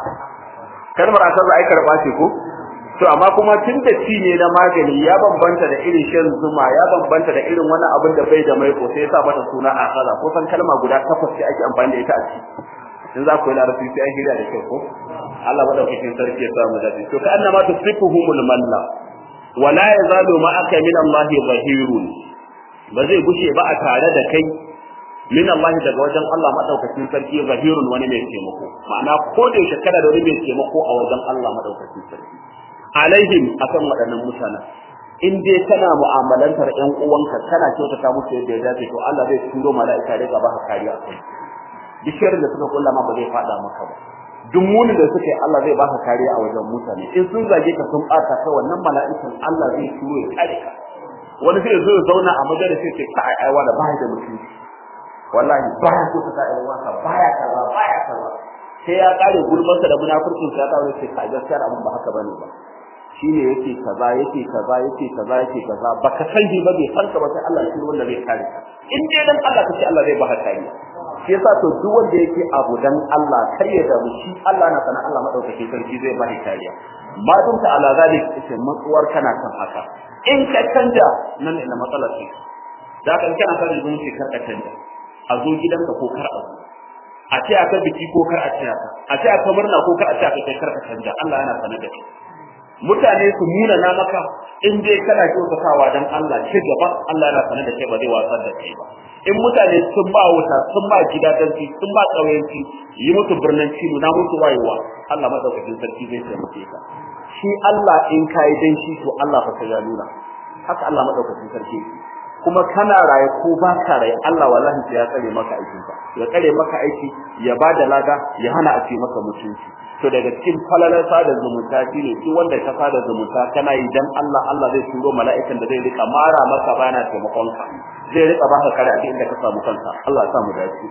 kalmar akaza ai karba ce ko to amma kuma tun da ci ne na magani ya bambanta da irin shan zuma ya bambanta da irin wani abin da bai da mai ko sai ya sa mata suna akaza ko san kalma guda takwas ce ake amfani da ita a ci in za ku yi larabci sai an hira da kyau ko Allah madaukakin sarki ya sa mu dace to ka annama tusifuhumul malla wala yazalu ma'aka min Allah zahirun ba zai gushe ba a tare da kai min Allah daga wajen Allah madaukakin sarki zahirun wani mai taimako ma'ana ko da yake kana da wani mai taimako a wajen Allah madaukakin sarki alaihim akan waɗannan mutanen in dai kana mu'amalantar ƴan uwanka kana kyautata musu yadda ya dace to Allah zai turo mala'ika da baka kariya kai duk shirin da suka kulla ma ba zai fada maka ba duk munin da suka yi Allah zai baka kariya a wajen mutane in sun zage ka sun bata ka wannan mala'ikan Allah zai turo ya kare ka wani sai zo ya zauna a majalisa sai ka ai aiwa da bai da mutunci wallahi baya so ka ai wasa baya kaza baya kaza sai ya kare gulmarsa da munafurcin sa ta wuce ka gaskiya abin ba haka bane ba shine yake kaza yake kaza yake kaza yake kaza baka san shi ba bai san ka ba sai Allah shi wanda zai kare ka in dai dan Allah kace Allah zai baka kariya shi yasa to duk wanda yake abu dan Allah kar ya damu shi Allah na sana Allah madaukakin sarki zai baka kariya ma dun ta ala zalik ita matsuwar kana kan haka in ka canja nan ne matsalar ce da kan kana kan rubun shi kar ka canja a zo gidanka ko kar a zo a ce aka biki ko kar a ce aka a ce aka murna ko kar a ce aka kai kar ka canja Allah yana sanar da kai mutane su nuna na maka in dai kana kyautatawa dan Allah ci gaba Allah yana sanar da kai ba zai wasar da kai ba in mutane sun ba wuta sun ba gidadanci sun ba ƙauyenci yi musu birnanci nuna musu wayewa Allah madaukakin sarki zai taimake ka shi Allah in kai dan shi to Allah fa sai ya nuna haka Allah madaukakin sarki kuma kana raye ko ba ka raye Allah wallahi sai ya tsare maka aikin ka ya tsare maka aiki ya bada lada ya hana a ce maka mutunci to daga cikin falalar sada zumunta shine duk wanda ka sada zumunta kana yi dan Allah Allah zai turo mala'ikan da zai rika mara maka bana taimakon ka zai rika baka kare a inda ka samu kanka Allah ya sa mu dace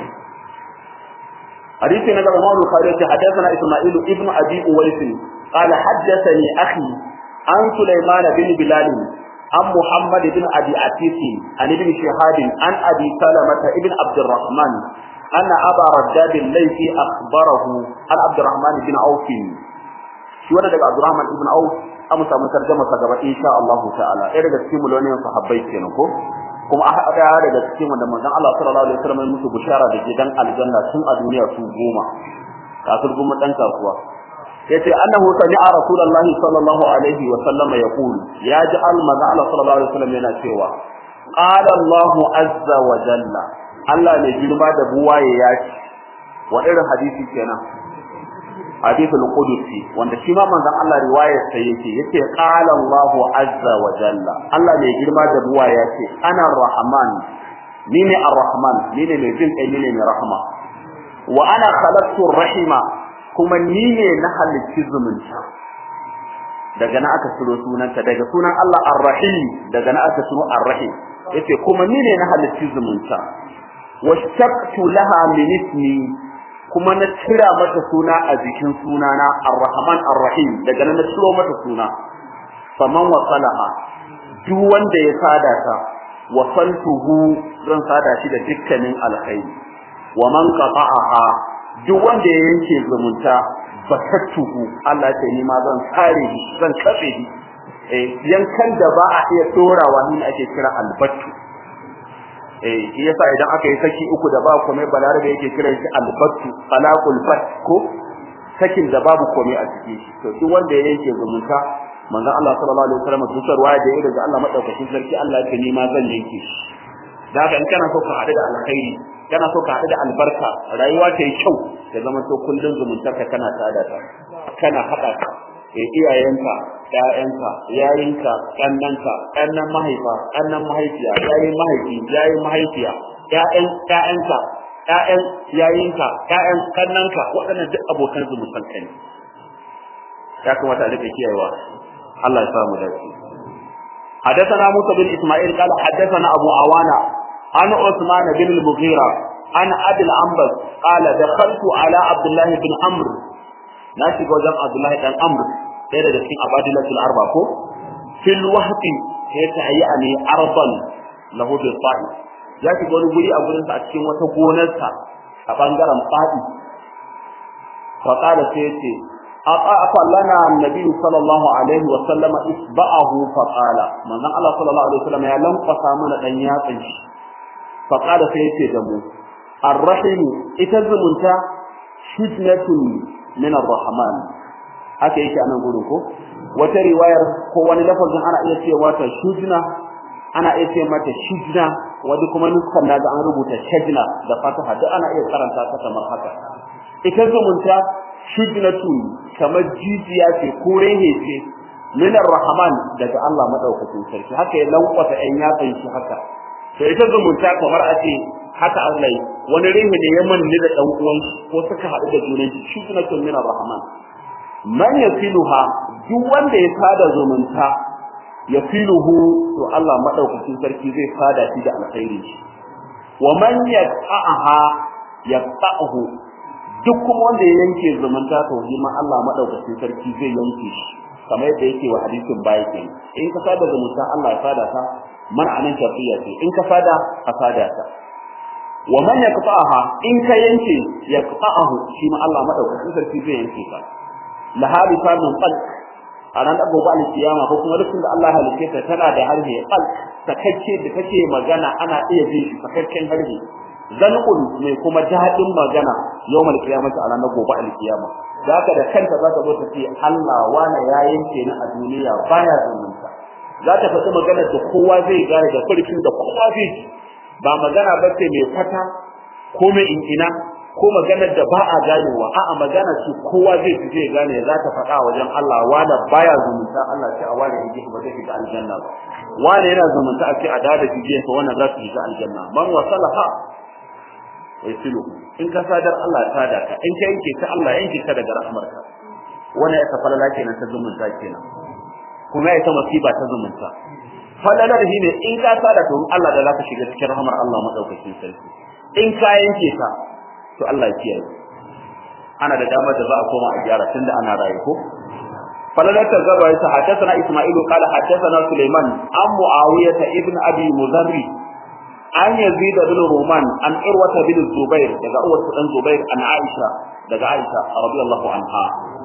حديث نبي عمر الخارجي حدثنا اسماعيل ابن ابي اويس قال حدثني اخي عن سليمان بن بلال عن محمد بن ابي عتيق عن ابن شهاب عن ابي سلمة ابن عبد الرحمن أن أبا رداد الليثي أخبره عن عبد الرحمن بن عوف shi wannan daga Abdurrahman ibn Auf an samu tarjuma sa gaba insha Allah ta'ala ɗaya daga cikin mulwanin sahabbai kenan ko kuma a ɗaya daga cikin wanda manzon Allah sallallahu alaihi wasallam ya musu bishara da gidan aljanna tun a duniya su goma kafir goma dan kasuwa yace annahu sami'a rasulullahi sallallahu alaihi wa sallama yaqul ya ji al manzon Allah sallallahu alaihi wasallam yana cewa qala Allah azza wa jalla Allah ne girma da buwaye ya ce wa irin hadisi kenan hadithul qudusi wanda shi ma manzon Allah riwayar sa yake yace qala Allah azza wa jalla Allah ne girma da buwaye ya ce ana rahman ni ne ar-rahman ni ne mai jin kai ni ne mai rahama wa ana khalaqtu rahima kuma ni ne na halicci zumunta daga na aka ciro sunanta daga sunan Allah ar-rahim daga na aka ciro ar-rahim yace kuma ni ne na halicci zumunta washtaqtu laha min ismi kuma na cira mata suna a jikin sunana ar-rahman ar-rahim daga nan na ciro mata suna faman wasalaha duk wanda ya sada ta wasaltuhu zan sada shi da dukkanin alkhairi wa man qata'aha duk wanda ya yanke zumunta basattuhu Allah ce ni ma zan tsare shi zan kafe shi eh yankan da ba a iya dorawa ni ake kira albattu eh shi yasa idan aka yi saki uku da ba komai balarabe yake kiran shi albattu talaqul fat ko sakin da babu komai a cikin shi to duk wanda ya yanke zumunta manzon Allah sallallahu alaihi wasallam dukar waya da yake da Allah madaukakin sarki Allah yake ni ma zan yanke shi da haka in kana so ka haɗu da alkhairi kana so ka haɗu da albarka rayuwa ta yi kyau ya zama to kullun zumuntarka kana tada ta kana haɗa ta eh iyayenka ƴaƴanka yayinka kannanka kannan mahaifa kannan mahaifiya yayin mahaifi yayin mahaifiya ƴaƴan ƴaƴanka ƴaƴan yayinka ƴaƴan kannanka waɗannan duk abokan zumuntanka ne ya kamata a rika kiyayewa Allah ya samu dace حدثنا موسى بن اسماعيل قال حدثنا ابو عوانه عن عثمان بن المغيرة عن أبي الأنبس قال دخلت على عبد الله بن عمرو ناشي وجم عبد الله بن عمرو ɗaya daga cikin abadilatul arba ko fil wahdi sai ta yani arban lahu bil fa'i ya shiga wani guri a gurin sa a cikin wata gonarsa a bangaren fa'i fa qala sai yace aqa lana annabi sallallahu alaihi wa sallama isba'ahu fa qala manzon Allah sallallahu alaihi wa sallam ya lankwasa mana dan yatsin shi faƙada sai yace da mu arrahim ita zumunta shujnatun min arrahman haka yake anan gurin ko wata riwayar ko wani lafazin ana iya cewa ta shujna ana iya ce mata shujna wani kuma nuskan naga an rubuta shajna da fataha duk ana iya karanta ta kamar haka ita zumunta shujnatun kamar jijiya ce ko rehe ce min arrahman daga Allah madaukakin sarki haka ya lankwasa ɗan yatsan shi haka to ita zumunta kamar a ce haka Allah wani rihi ne ya manne da dan uwan ko suka haɗu da junan shi shi kuma kun mina rahman man yafiluha duk wanda ya sada zumunta yafiluhu to Allah madaukakin sarki zai sada shi da alkhairi wa man yaqaha yaqahu duk kuma wanda ya yanke zumunta to shi ma Allah madaukakin sarki zai yanke shi kamar yadda yake wa hadisin baya kenan in ka sada zumunta Allah ya sada ka man'anin shar'iyya ce in ka fada ka fada ta wa man yaqta'aha in ka yanke yaqta'ahu shi ma Allah madaukakin sarki zai yanke ka la hadisa min qalb a ran gobe alkiyama ko kuma lokacin da Allah halice ta tana da harhe qalb sakacce da take magana ana iya jin shi sakaccen harhe zanqul mai kuma dadin magana yawmal qiyamati a ranar gobe alkiyama zaka da kanta zaka zo ta ce Allah wana ya yanke ni a duniya baya zumunta za ta faɗi maganar da kowa zai gane da farkin da kowa zai ji ba magana ba ce mai fata ko mai inkina ko maganar da ba a ganewa a'a magana ce kowa zai ji zai gane za ta faɗa wajen Allah wanda baya zumunta Allah ce a wani yake ba zai shiga aljanna ba wani yana zumunta a ce a da da jije fa wannan za su shiga aljanna man wasalaha wai silu in ka sadar Allah ta da ka in ka yanke ta Allah yanke ka daga rahmarka wannan ya tafalla kenan ta zumunta kenan kuma ita masiba ta zumunta falalar shi ne in ka sada to Allah da zaka shiga cikin rahmar Allah madaukakin sarki in ka yanke ka to Allah ya kiyaye ana da damar da za a koma a gyara tunda ana raye ko falalar ta gaba ya hadathana Isma'ilu qala hadathana Sulaiman an Muawiyah ibn Abi Muzarri an Yazid bin Ruman an Urwa bin Zubair daga Urwa dan Zubair an Aisha daga Aisha radiyallahu anha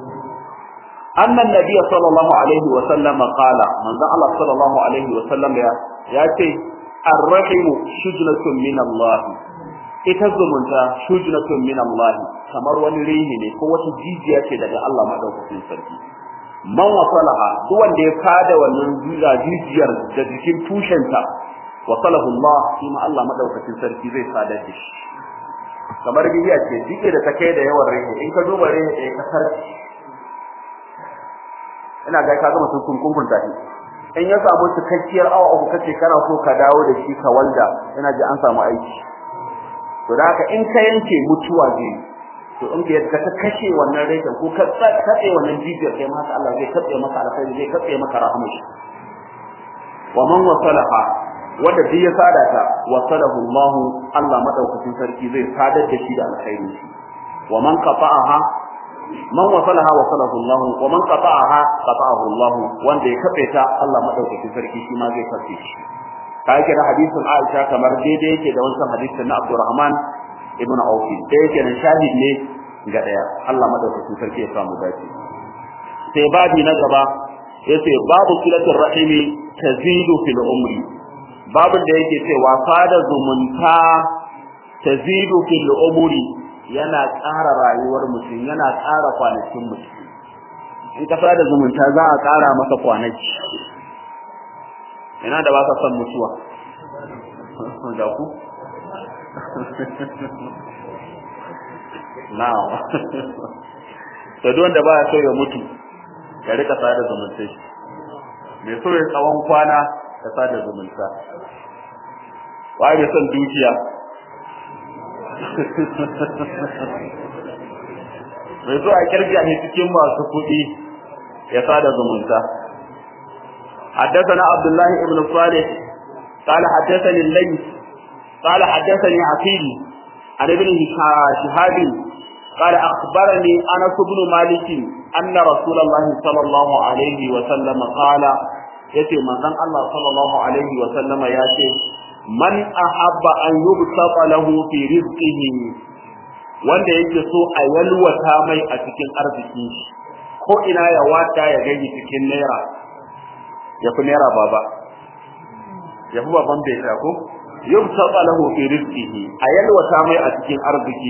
أن النبي صلى الله عليه وسلم قال من ذا الله صلى الله عليه وسلم يا ياتي الرحم شجنة من الله ita zumunta shujnatun min Allah kamar wani rihi ne ko wata jijiya ce daga Allah madaukakin sarki man wasalaha duk wanda ya kada wannan zuga jijiyar da jikin tushenta wasalahu Allah shi ma Allah madaukakin sarki zai sadar da shi kamar biya ce jike da ta kai da yawan rihi in ka duba rihi ɗaya kasar ina ga ka gama sun kunkunta shi in ya samu cikakkiyar awa uku kace kana so ka dawo da shi ka walda ina ji an samu aiki to da haka in ka yanke mutuwa zai to in ka ka kashe wannan rai ko ka katse wannan jijiyar kai ma haka Allah zai katse maka alkhairi zai katse maka rahama shi wa man wasalaha wanda duk ya sada ta wasalahu Allah Allah madaukakin sarki zai sadar da shi da alkhairi wa man qata'aha man wasalaha wasalahu Allah wa man qata'aha qata'ahu Allah wanda ya kafe ta Allah madaukakin sarki shi ma zai kafe shi kai da hadisin Aisha kamar daidai yake da wancan hadisin na Abdurrahman ibn Auf da yake nan shahid ne ga daya Allah madaukakin sarki ya samu dace sai babi na gaba yace babu silatul rahimi tazidu fil umri babin da yake cewa sada zumunta tazidu fil umri yana ƙara rayuwar mutum yana ƙara kwanakin mutum in ka sada zumunta za a ƙara masa kwanaki ina da ba ka son mutuwa da ku na'am to duk wanda baya so ya mutu ya rika sada zumunta mai so ya tsawon kwana ya sada zumunta waye da son dukiya mai so a kirga ne cikin masu kuɗi ya sada zumunta حدثنا عبد الله بن صالح قال حدثني الليث قال حدثني عقيل عن ابن شهاب قال أخبرني أنس بن مالك أن رسول الله صلى الله عليه وسلم قال يتي من الله صلى الله عليه وسلم ياتي من أحب أن يبسط له في رزقه wanda yake so a yalwata mai a cikin arziki ko ina ya wata ya gani cikin naira ya fi naira baba ya fi baban bai ko yubsata lahu fi rizqihi a yalwata mai a cikin arziki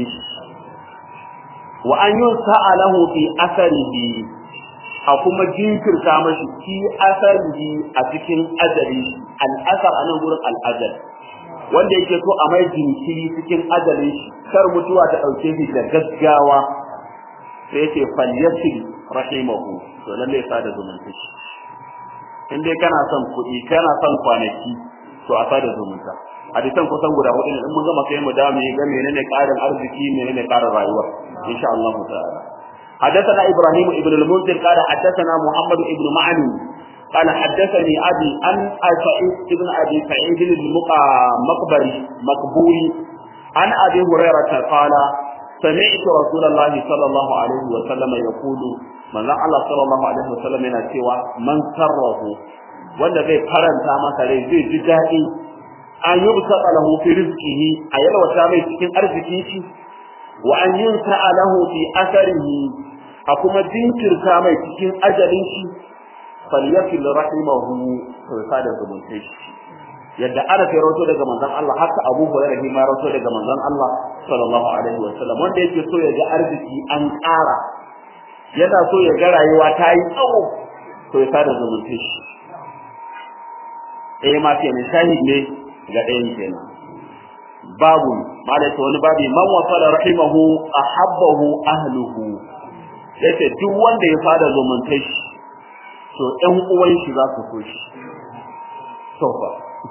wa an yunsa lahu fi asarihi a kuma jinkirta mashi fi asarihi a cikin ajali al'asar anan gurin al'ajal wanda yake so a mai jinkiri cikin ajalin shi kar mutuwa ta dauke shi da gaggawa sai yake falyasil rahimahu to lalle ya sada zumunta shi in dai kana son kuɗi kana son kwanaki to a sada zumunta hadisan kusan guda hudu ne in mun gama sai mu da mu ga menene ƙarin arziki menene ƙarin rayuwa insha Allah ta'ala حدثنا إبراهيم ابن المنذر قال حدثنا محمد ابن معن قال حدثني أبي أن سعيد ابن أبي سعيد المقبري مقبوري عن أبي هريرة قال سمعت رسول الله صلى الله عليه وسلم يقول من الله صلى الله عليه وسلم yana cewa man sarrahu wanda zai faranta masa rai zai ji daɗi an yi busaka lahu fi rizqihi a yalwata mai cikin arzikin shi wa an yunsa lahu fi asarihi a kuma jinkirta mai cikin ajalin shi falyasil rahimahu to sada zumunta shi yadda ana sai rawato daga manzon Allah haka Abu Hurairah ma rawato daga manzon Allah sallallahu alaihi wasallam wanda yake so ya ga arziki an ƙara yana so ya ga rayuwa ta yi tsawo to ya sada zumunta shi eh ma ke shahid ne ga ɗayan kenan babu malaka wani babi man wasala rahimahu ahabbahu ahluhu yace duk wanda ya fada zumunta shi to ɗan uwan shi za su so shi to fa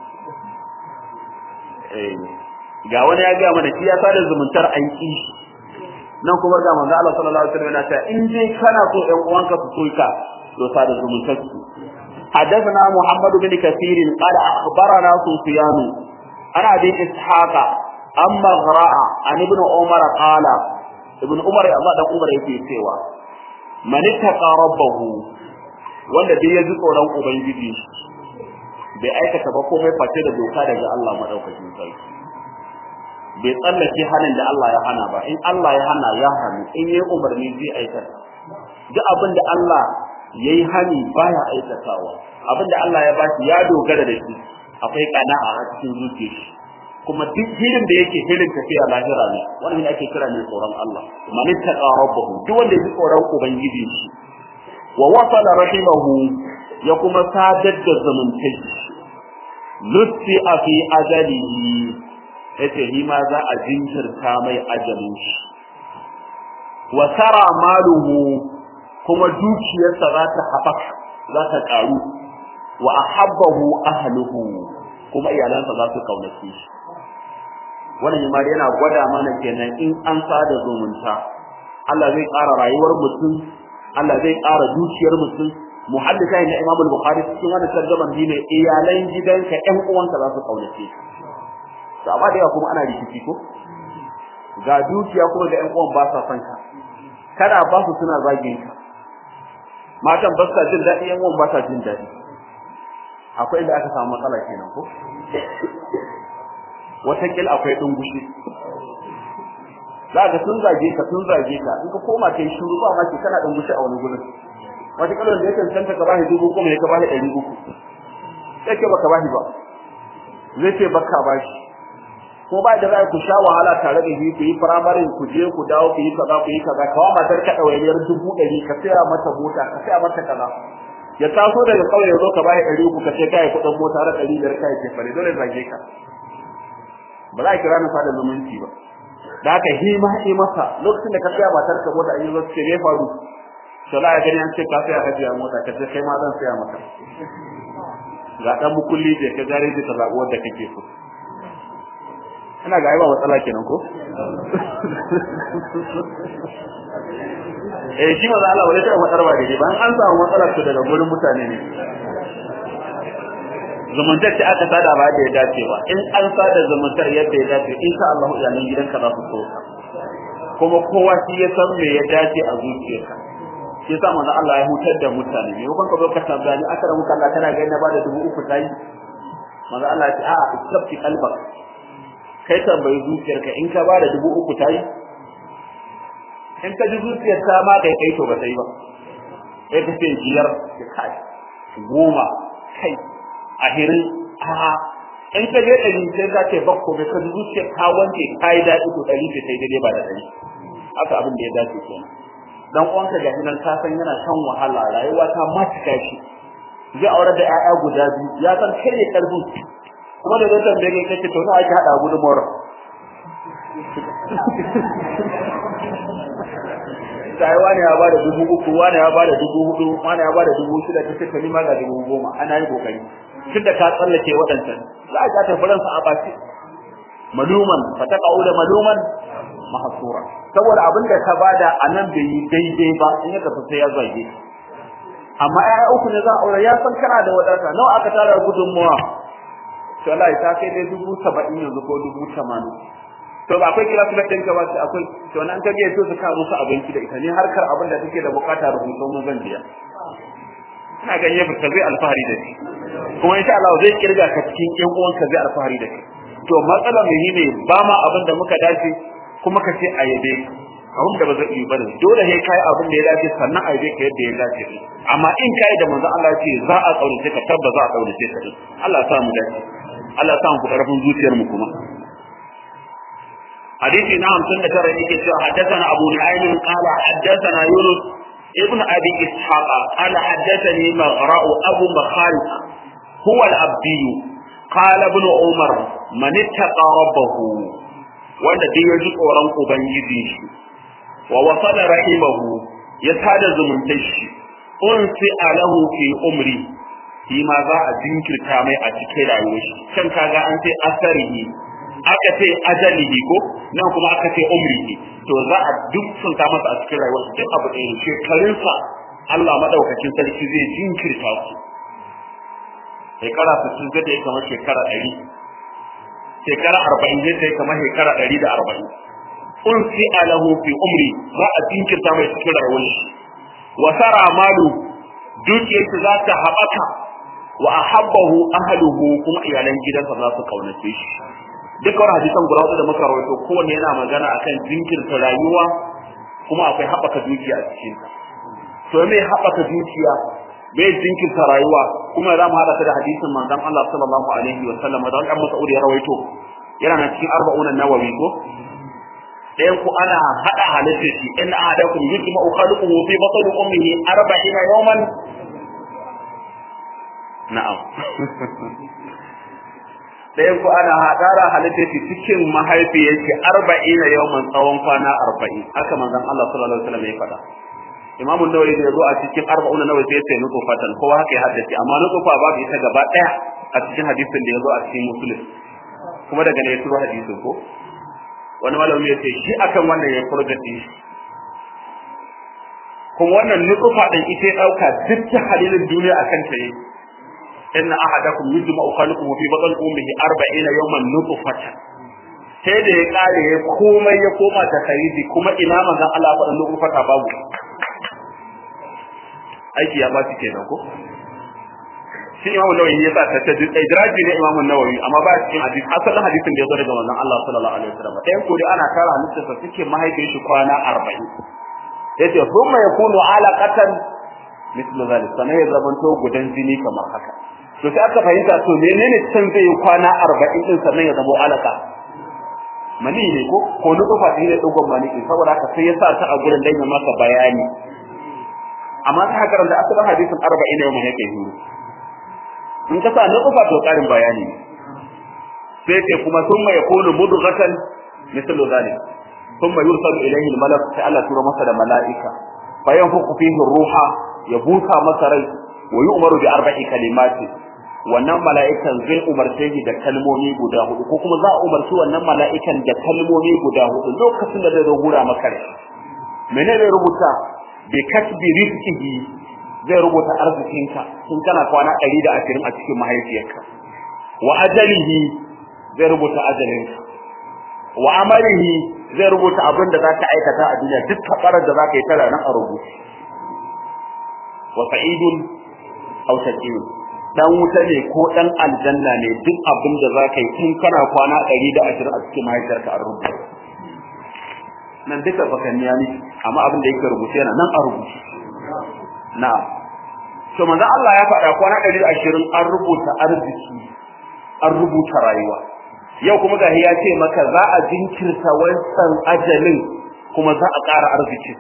eh ga wani ya ga mana shi ya fada zumuntar an ki nan kuma ga manzo Allah sallallahu alaihi wasallam yana cewa in dai kana so ɗan uwanka su so ka to fada zumuntar su حدثنا محمد بن كثير قال أخبرنا سفيان عن أبي إسحاق أما غراء عن ابن عمر قال ابن عمر الله ده عمر yake cewa man ittaqa rabbahu wanda dai ya ji tsoron ubangiji bai aikata ba komai face da doka daga Allah madaukakin sarki bai tsallake hanin da Allah ya hana ba in Allah ya hana ya hanu in yayi umarni zai aikata duk abin da Allah yayi hani baya aikatawa abin da Allah ya bashi ya dogara da shi akwai kana'a a cikin zuciyarsa kuma duk hirin da yake hirin tafiya lahira ne wannan ne ake kira ne tsoron Allah man ittaqa rabbahu duk wanda ya tsoron ubangiji shi wa wasala rahimahu ya kuma sadar da zumuntai lutti a fi ajalihi yace shi ma za a jinkirta mai ajalin shi wa tara maluhu kuma dukiyarsa za ta haɓaka za ta ƙaru wa ahabbahu ahluhu kuma iyalansa za su kaunace shi wannan ma yana gwada mana kenan in an sada zumunta Allah zai ƙara rayuwar mutum Allah zai ƙara dukiyar mutum muhaddisa na Imam al-Bukhari cikin wannan tarjuman ne iyalan gidanka ƴan uwanka za su kaunace to amma da yawa kuma ana rikici ko ga dukiya kuma da ƴan uwan ba sa son ka kana ba su suna zagin ka matan ba sa jin daɗi ƴan uwan ba sa jin daɗi akwai inda aka samu matsala kenan ko watakil akwai dungushi za ka sun zage ka sun zage ka in ka koma kai shiru ba ma ke kana dungushi a wani gurin watakil da yake tantance ka bashi dubu kuma ya ka bashi ɗari uku sai ke baka bashi ba zai ce baka bashi ko ba da za ku sha wahala tare da shi ku yi firamarin ku je ku dawo ku yi kaza ku yi kaza kawo matar ka ɗawainiyar dubu ɗari ka saya mata mota ka saya mata kaza ya taso daga kauye ya zo ka bashi ɗari uku ka ce kai kuɗin mota da ɗari biyar kai ke fare dole zage ka ba za a kira ni fada zumunci ba da haka hi ma hi masa lokacin da ka saya matar ka mota in zo ce me faru to la ya gani an ce ka saya hajiya mota ka ce kai ma zan saya maka ga dan mukulli da ka gare da ta zaɓuwar da kake so ina ga ai ba matsala kenan ko eh shi maza Allah wale ta matsar ba daidai ba an samu matsalar to daga gurin mutane ne zumuntar ce aka sada ba da ya dace ba in an sada zumuntar yadda ya dace insha Allah iyalan gidanka za su so ka kuma kowa shi ya san me ya dace a zuciyarka shi yasa manzo Allah ya hutar da mutane ne kuma ka zo ka tabbani aka da muka Allah kana ga na bada dubu uku tayi manzo Allah ya ce a'a istabti qalbak kai tambayi zuciyarka in ka bada dubu uku tayi in ka ji zuciyar ta ma kai kai to ba ta yi ba sai ka ce biyar ka kai goma kai ahirin a'a in ka je ɗari sai ka ce bakko bai ka ji zuciyar ta wanke ta yi daɗi to ɗari ce sai daidai ba da ɗari haka abin da ya dace kenan dan uwanka ga nan ka san yana shan wahala rayuwa ta matuka shi zai aure da ƴaƴa guda biyu ya san kai ne karfin kuma da zai tambaye kai kace to nawa ake hada gudunmuwar sai wani ya bada dubu uku wani ya bada dubu hudu wani ya bada dubu shida kace to ni ma ga dubu goma ana yi kokari tunda ka tsallake waɗancan za a ta faransa a baki maluman fataqau da maluman mahsura saboda abin da ka bada anan bai yi daidai ba in ya tafi sai ya zage amma ai uku ne za a aure ya san kana da wadata nawa aka tara gudunmuwa to Allah ta kai dai dubu saba'in yanzu ko dubu tamanin to ba akwai kira filar ɗinka ba akwai to nan ka biya to su ka musu abinci da ita ne harkar abin da take da bukata rubutun mun zan biya ina ganin ya fita zai alfahari da shi kuma insha Allah zai kirga ka cikin ƴan uwanka zai alfahari da shi to matsalar mu ne ba ma abin da muka dace kuma ka ce a yabe abin da ba zai yi bane dole sai kai abin da ya dace sannan a yabe ka yadda ya dace amma in kai da manzo Allah ce za a kaurace ka tabba za a kaurace ka Allah ya sa mu dace Allah ya sa mu karfin zuciyar mu kuma hadisi na 59 yake cewa haddathana Abu Nu'aym qala haddathana Yunus ابن أبي إسحاق قال حدثني مغراء أبو مخالد هو الأبدي قال ابن عمر من اتقى ربه wanda duk ya ji tsoron ubangiji shi wa wasala rahimahu ya sada zumuntar shi unsi alahu fi umri shi ma za a jinkirta mai a cikin rayuwar shi can kaga an ce asarihi aka ce ajalihi ko nan kuma aka ce umrihi to za a duk sun ta masa a cikin rayuwar duk abu ɗaya ne shekarunsa Allah madaukakin sarki zai jinkirta su shekara 60 zai kamar shekara 100 shekara 40 zai kamar shekara 140 unsi alahu fi umri za a jinkirta mai cikin rayuwar shi wa sara malu dukiyarsa za ta haɓaka wa ahabbahu ahluhu kuma iyalan gidansa za su kaunace shi dukkan hadisan guda hudu da muka rawaito kowanne yana magana akan jinkirta rayuwa kuma akwai haɓaka dukiya a cikin ta to me haɓaka dukiya me jinkirta rayuwa kuma za mu haɗa ta da hadisin manzon Allah sallallahu alaihi wa sallam da wannan Mas'ud ya rawaito yana na cikin arba'un nawawi ko ɗayan ku ana haɗa halitta shi in ahadakum yujma'u khalquhu fi batni ummihi arba'ina yawman na'am ɗayan ku ana haɗara halitta shi cikin mahaifiyar shi arba'in na yawman tsawon kwana arba'in haka manzon Allah sallallahu alaihi wasallam ya faɗa Imam Nawawi da yazo a cikin arba'un Nawawi sai ya ce nutfatan kowa haka ya haddace amma nutfa babu ita gaba daya a cikin hadisin da yazo a cikin Muslim kuma daga ne ya turo hadisin ko wani malami ya ce shi akan wannan ya furgati kuma wannan nutfa din ita ya dauka duk halilin duniya akan ta yi inna ahadakum yujma'u khalquhu fi batni ummihi 40 yawman nutfatan sai da ya kare ya komai ya koma ta kharidi kuma ina manzon Allah ya faɗa nutfata babu aiki ya baci kenan ko shi Imam Nawawi ya sa ta ta idraji ne Imam Nawawi amma ba cikin hadisi asalin hadisin da ya zo daga manzon Allah sallallahu alaihi wasallam ɗayan ko dai ana tara hadisin suke mahaifin shi kwana 40 yace thumma yakunu alaqatan mithlu zalik sanai ya zamanto gudan jini kamar haka to sai aka fahimta to menene can zai yi kwana 40 din sannan ya zama alaka mani ne ko ko nufa ne dogon mani saboda haka sai ya sa ta a gurin dan ya maka bayani amma ta haka da asalin hadisin 40 ne mun yake yi in ka sa nufa to karin bayani sai ce kuma thumma yakunu mudghatan mithlu zalik thumma yursalu ilayhi al-malak sai Allah tura masa da mala'ika fayanfuku fihi ruha ya busa masa rai wa yu'maru bi arba'i kalimati wannan mala'ikan zai umarce shi da kalmomi guda hudu ko kuma za a umarci wannan mala'ikan da kalmomi guda hudu lokacin da zai rubuta maka rai menene zai rubuta bi kasbi rizqihi zai rubuta arzikinka tun kana kwana 120 a cikin mahaifiyarka wa ajalihi zai rubuta ajalinka wa amalihi zai rubuta abin da zaka aikata a duniya duk kafarar da zaka yi tara nan a rubuce wa sa'idun aw shaqiyun dan wuta ne ko dan aljanna ne duk abin da zaka yi tun kana kwana 120 a cikin mahaifiyarka a rubuce nan duka bakanniya ne amma abin da yake rubuce yana nan a rubuce na'am to manzo Allah ya faɗa kwana 120 an rubuta arziki an rubuta rayuwa yau kuma gahi ya ce maka za a jinkirta wancan ajalin kuma za a ƙara arziki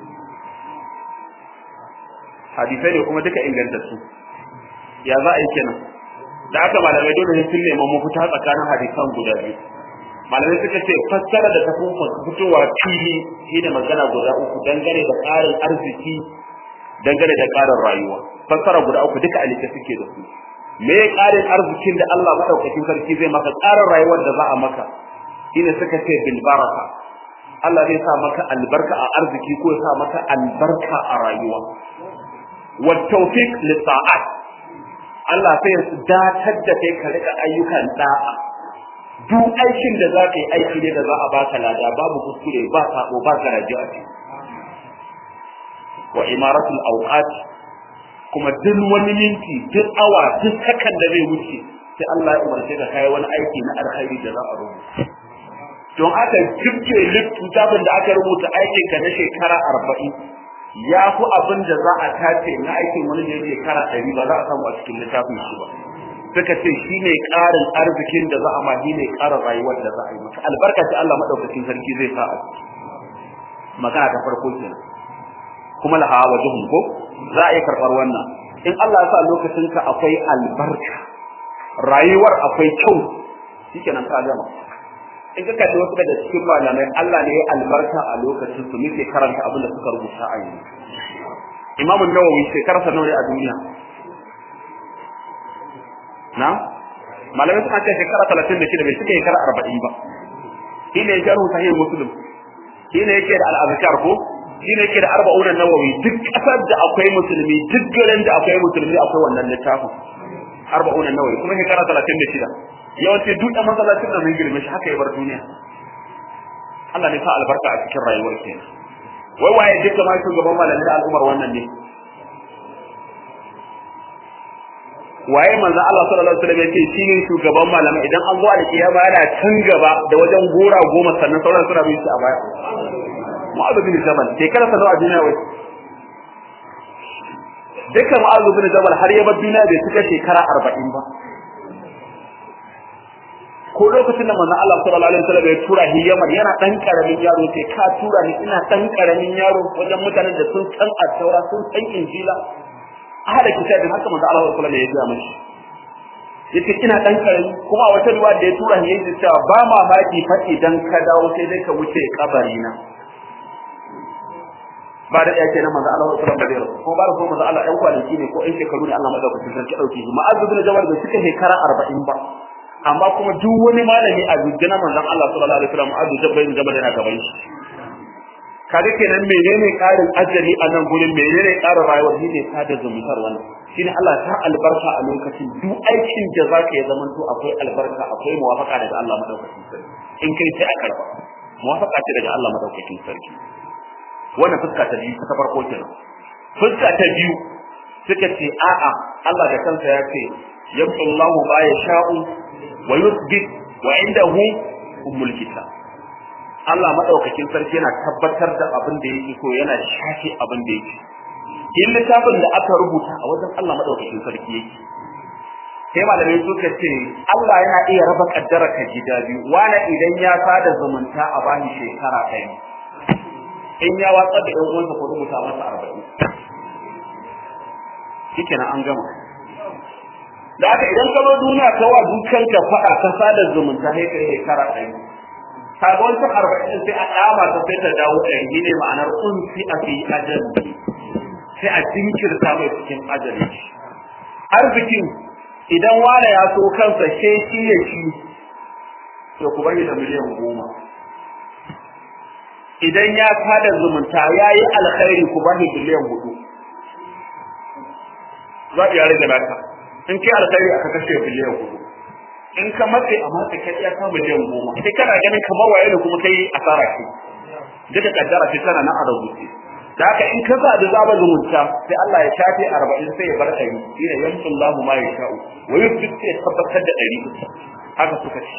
hadisai ne kuma duka ingantattu ya za a yi kenan da aka malamai dole sun neman mafita tsakanin hadisan guda biyu malamai suka ce fassara da tafi fitowa fili shi da magana guda uku dangane da ƙarin arziki dangane da ƙarin rayuwa fassara guda uku duka alika suke da su me ƙarin arzikin da Allah madaukakin sarki zai maka ƙarin rayuwar da za a maka shine suka ce bil baraka Allah zai sa maka albarka a arziki ko ya sa maka albarka a rayuwa wa tawfiq li ta'at Allah sai ya datar da kai ka rika ayyukan da'a duk aikin da zaka yi aiki ne da za a baka lada babu kuskure ba sabo ba garaji a ciki wa imaratul awqat kuma duk wani minti duk awa duk sakan da zai wuce sai Allah ya umarce ka kai wani aiki na alkhairi da za a rubuta don aka jibge littafin da aka rubuta aikin ka na shekara arba'in ya fi abin da za a tace na aikin wani da ya shekara ɗari ba za a samu a cikin littafin shi ba suka ce shi ne ƙarin arzikin da za a ma shi ne ƙarin rayuwar da za a yi maka albarka ce Allah maɗaukacin sarki zai sa a ciki magana ta farko kenan kuma laha wajuhum ko za a yi karɓar wannan in Allah ya sa lokacin ka akwai albarka rayuwar akwai kyau shikenan ka gama in ka kalli wasu daga cikin malamai Allah ne ya albarka a lokacin su muke karanta abin da suka rubuta a yanzu Imam Nawawi shekararsa nawa a duniya na malamai suka ce shekara 36 bai suka shekara 40 ba shi ne ya jarhu sahih muslim shi ne yake da al-azkar ko shi ne yake da arba'un nawawi duk kasar da akwai musulmi duk garin da akwai musulmi akwai wannan littafin arba'un nawawi kuma shekara 36 yawanci duk da masallacin da mun girme shi haka ya bar duniya Allah ne sa albarka a cikin rayuwar ke wai waye duka ma shugaban malamin al'umar wannan ne waye manzo Allah sallallahu alaihi wasallam yace shine shugaban malamai idan an zo da kiyama yana can gaba da wajen gora goma sannan sauran suna bin shi a baya Mu'adh bin Jabal shekara sa nawa a duniya wai dukkan Mu'adh bin Jabal har ya bar duniya bai cika shekara 40 ba ko lokacin da manzon Allah sallallahu alaihi wasallam ya tura shi Yaman yana dan karamin yaro sai ka tura ni ina dan karamin yaro wajen mutanen da sun san at-taura sun san injila ahada kitabin haka manzon Allah sallallahu alaihi wasallam ya gaya mishi yace ina dan karami kuma wata ruwa da ya tura ni yace cewa ba ma baki fa idan ka dawo sai dai ka wuce kabari na ba da yake na manzo Allah sallallahu alaihi wasallam ko ba da so manzo Allah ɗan kwanaki ne ko ɗan shekaru ne Allah madaukakin sarki dauke shi ma'azu bin jabal da suka shekara 40 ba amma kuma duk wani malami a na manzon Allah sallallahu alaihi wasallam ma'azu bin jabal yana gaban shi kaga kenan menene karin ajali a nan gurin menene karin rayuwa shine sada zumuntar wannan shine Allah ta albarka a lokacin duk aikin da zaka yi zaman to akwai albarka akwai muwafaka daga Allah madaukakin sarki in kai sai a karba muwafaka ce daga Allah madaukakin sarki wannan fuska ta biyu ta farko kenan fuska ta biyu suka ce a'a Allah da kansa ya ce yamsullahu ma yasha'u wa yuthbit wa indahu ummul kitab Allah madaukakin sarki yana tabbatar da abin da yake so yana shafe abin da yake in littafin da aka rubuta a wajen Allah madaukakin sarki yake sai malamai suka ce Allah yana iya raba kaddara ka gida biyu wani idan ya sada zumunta a bani shekara ɗaya in ya watsa da ƴan uwansa ko rubuta masa arba'in shikenan an gama da haka idan ka zo duniya ka wa dukanka faɗa ka sada zumunta sai kai shekara ɗaya kaga wancan arba'in sai a dama ta sai ta dawo ɗari ne ma'anar unsi a fi ajali sai a jinkirta mai cikin ajali arzikin idan wane ya so kansa sai shi ya shi to ku bari da miliyan goma idan ya tada zumunta ya yi alkhairi ku bari miliyan hudu za iya rage naka in kai alkhairi aka kashe miliyan hudu in ka matse a matse kai ya ka miliyan goma sai kana ganin kamar waye ne kuma kai asara ce duka kaddara ce tana nan a rubuce da haka in ka da zaba zumunta sai Allah ya shafe 40 sai ya bar ɗari shine yamsullahu ma yasha'u wa yusbit sai tabbatar da ɗari haka suka ce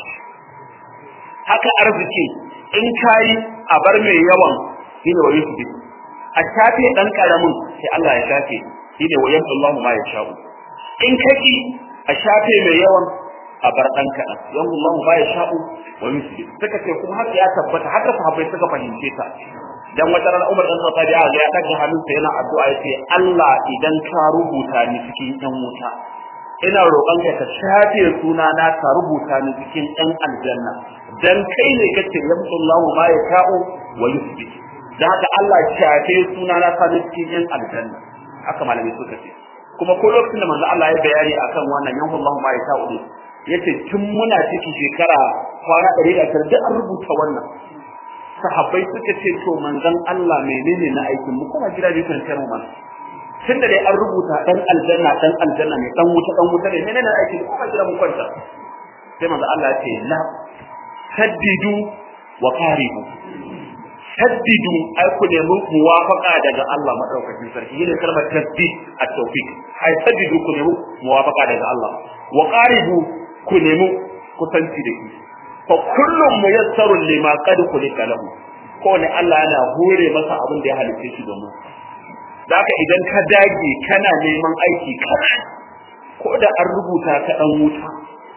haka arziki in kai a bar mai yawan shine wa yusbit a shafe dan karamin sai Allah ya shafe shine wa yamsullahu ma yasha'u in kaki a shafe mai yawan a bar dan kaɗan yan Allah ba ya sha'u wa misli suka ce kuma haka ya tabbata haka sahabbai suka fahimce ta dan wata ran Umar dan Khattab ya ga ya daga hannunsa yana addu'a yace Allah idan ka rubuta ni cikin ɗan wuta ina roƙon ka ka shafe suna na ka rubuta ni cikin ɗan aljanna dan kai ne kace yamsullahu ma ya sha'u wa yusbi dan haka Allah shafe suna na ka cikin ɗan aljanna haka malamai suka ce kuma ko lokacin da manzo Allah ya bayani akan wannan yamsullahu ma ya sha'u yace tun muna ciki shekara kwana ɗari da ashirin duk an rubuta wannan sahabbai suka ce to manzon Allah menene na aikin mu kuma jira biyu kan mu mana tun da dai an rubuta dan aljanna dan aljanna ne dan wuta dan wuta ne menene aikin mu kuma jira mu kwanta sai manzon Allah ya ce la saddidu wa qaribu saddidu ai ku nemi muwafaqa daga Allah madaukakin sarki yana kalmar tasdid at-tawfiq ai saddidu ku nemi muwafaqa daga Allah wa qaribu ku nemi kusanci da shi fa kullum muyassarun lima qad khuliqa lahu ko ne Allah yana hore masa abin da ya halice shi domin da haka idan ka dage kana neman aiki kana ko da an rubuta ka dan wuta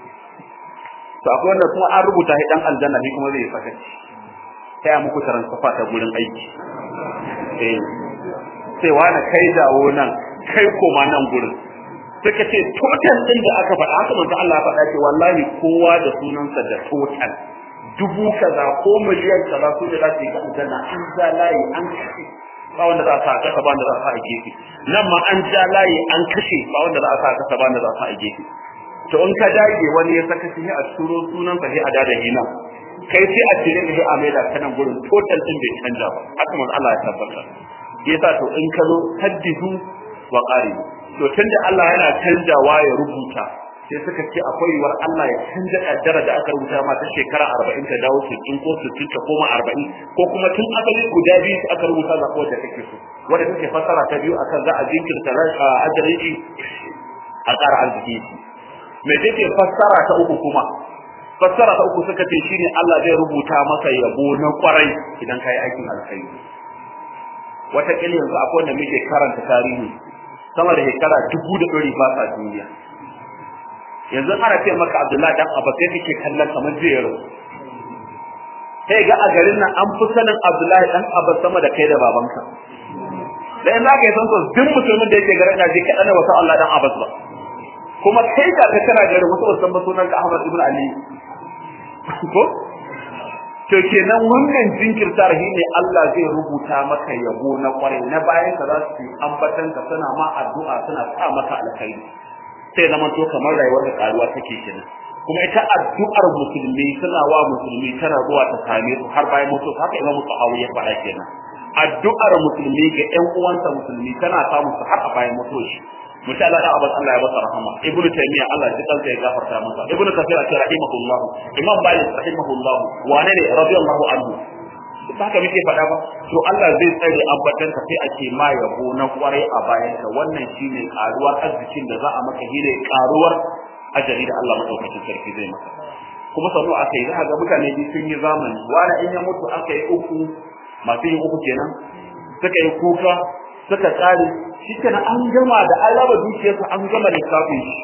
to akwai wanda kuma an rubuta shi dan aljanna ne kuma zai saka sai a muku taran safa ta gurin aiki eh sai wani kai dawo nan kai koma nan gurin suka ce total din da aka faɗa haka manzo Allah ya faɗa ce wallahi kowa da sunansa da total dubu kaza ko miliyan kaza su da za su yi ga aljanna an ja layi an kashe ba wanda za a sa kasa ba wanda za a sa a gefe nan ma an ja layi an kashe ba wanda za a sa kasa ba wanda za a sa a gefe to in ka dage wani ya saka shi a turo sunan sa sai a dada hina kai sai a cire shi a maida kanan gurin total din bai canja ba haka manzo Allah ya tabbata yasa to in ka zo haddidu wa qaribu to tunda Allah yana canjawa ya rubuta sai suka ce akwai yiwuwar Allah ya canja kaddara da aka rubuta ma ta shekara 40 ta dawo 60 ko 60 ta koma 40 ko kuma tun asali guda biyu aka rubuta za ko da kake so wanda take fassara ta biyu akan za a jinkirta ajalin a ƙara arziki me take fassara ta uku kuma fassara ta uku suka ce shine Allah zai rubuta maka yabo na kwarai idan kai aikin alkhairi wata kila yanzu akwai wanda muke karanta tarihi sama da shekara dubu da ɗari ba sa duniya yanzu ana ce maka Abdullahi dan Abbas sai kake kallon kamar zai sai ga a garin nan an fi sanin Abdullahi dan Abbas sama da kai da babanka da in zaka yi san so duk mutumin da yake garin na je kaɗan wasu Allah dan Abbas ba kuma kai ka ka kana garin wasu wasan ba sunan ka Ahmad ibn Ali ko to kenan wannan jinkirtar shi ne Allah zai rubuta maka yabo na kwarai na bayan ka za su ambatan ka suna ma addu'a suna sa maka alkhairi sai zama to kamar rayuwar da karuwa take kenan kuma ita addu'ar musulmi suna wa musulmi tana zuwa ta same su har bayan mutu haka Imam Tahawi ya faɗa kenan addu'ar musulmi ga ƴan uwansa musulmi tana samun su har a bayan mutuwa shi mutum Allah da abin Allah ya masa rahama ibn taymiya Allah ya kansa ya gafarta masa ibn kathir ce rahimahullah imam balik rahimahullah wane ne radiyallahu anhu ba haka muke faɗa ba to Allah zai tsare ambatan ka sai ake ma yabo na kwarai a bayan ka wannan shine karuwar arzikin da za a maka shine karuwar ajali da Allah madaukakin sarki zai maka kuma sanu aka yi za ga mutane biyu sun yi zamani wani in ya mutu aka yi uku masu yin uku kenan suka yi kuka suka tsare shi kenan an gama da an raba dukiyarsa an gama lissafin shi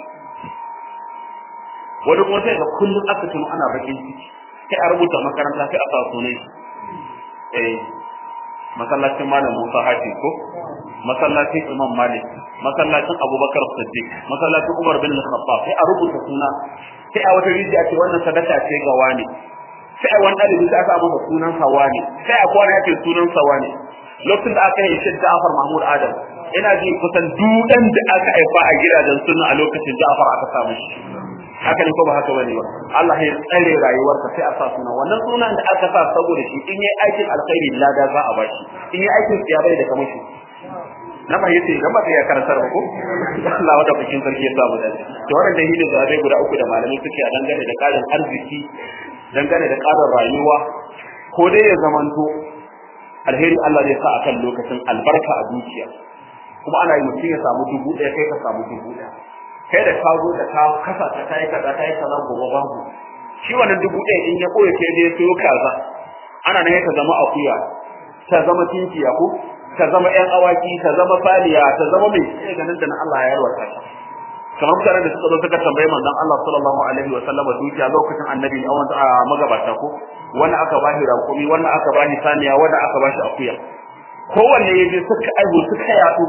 wani kuma sai ga kullum aka tuno ana bakin ciki sai a rubuta makaranta sai a sa sunan shi eh masallacin malam Musa Hati ko masallacin Imam Malik masallacin Abubakar Siddiq masallacin Umar bin Khattab sai a rubuta suna sai a wata rijiya ce wannan sadaka ce ga wani sai a wani ɗalibi sai aka masa sunan sa wani sai a kwana yake sunan sa wani lokacin da aka yi shi Ja'far Mahmud Adam ina ji kusan dudan da aka haifa a gidajen sunna a lokacin Ja'far aka samu shi haka ne ko ba haka bane ba Allah ya tsare rayuwarka sai a sa suna wannan sunan da aka sa saboda shi in yayi aikin alkhairi lada za a bashi in yayi aikin tsiya bai da kamar shi na ba yace idan ba kai ya karantar ba ko Allah wanda bikin sarki ya sa mu dace to wannan dalilin da zai guda uku da malamai suke a dangane da karin arziki dangane da karin rayuwa ko dai ya zamanto alheri Allah zai sa akan lokacin albarka a dukiya kuma ana yi mutum ya samu dubu ɗaya kai ka samu dubu ɗaya kai da ka zo da ka kasa ta kai kaza kai kaza gobe babu shi wannan dubu ɗaya in ya koya ke dai sayo kaza ana nan ta zama akuya ta zama tinkiya ko ta zama ƴan awaki ta zama faliya ta zama mai sai ganin da na Allah ya yarwata ta kamar mutanen da suka zo suka tambaye manzon Allah sallallahu alaihi wa sallama dukiya lokacin annabi a wanda a magabata ko wani aka bashi rakumi wani aka bashi saniya wani aka bashi akuya kowanne ya je suka aihu suka yaɗu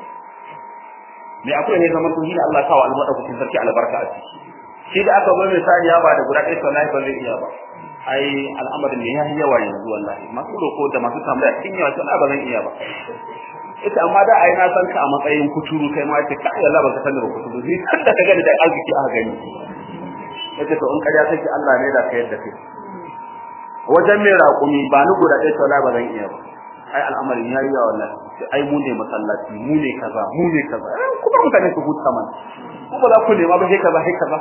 me akwai ne zaman tuhi Allah kawo almadaukakin sarki albarka a ciki shi da aka bar misali ya ba da guda ɗaya wallahi ba zai iya ba ai al'amarin ne yayi yawa yanzu wallahi masu roko da masu tambaya kin yawa to ba zan iya ba ita amma da ai na san ka a matsayin kuturu kai ma ce kai Allah baka sani ba kuturu ni kan da ka gani da arziki aka gani yace to in kariya take Allah ne da ka yadda kai wajen mai raƙumi ba ni guda ɗaya wallahi ba zan iya ba ai al'amarin yayi yawa wallahi ai mu ne masallaci mu ne kaza mu ne kaza kuma mutane su huta man ko ba za ku nema ba sai kaza sai kaza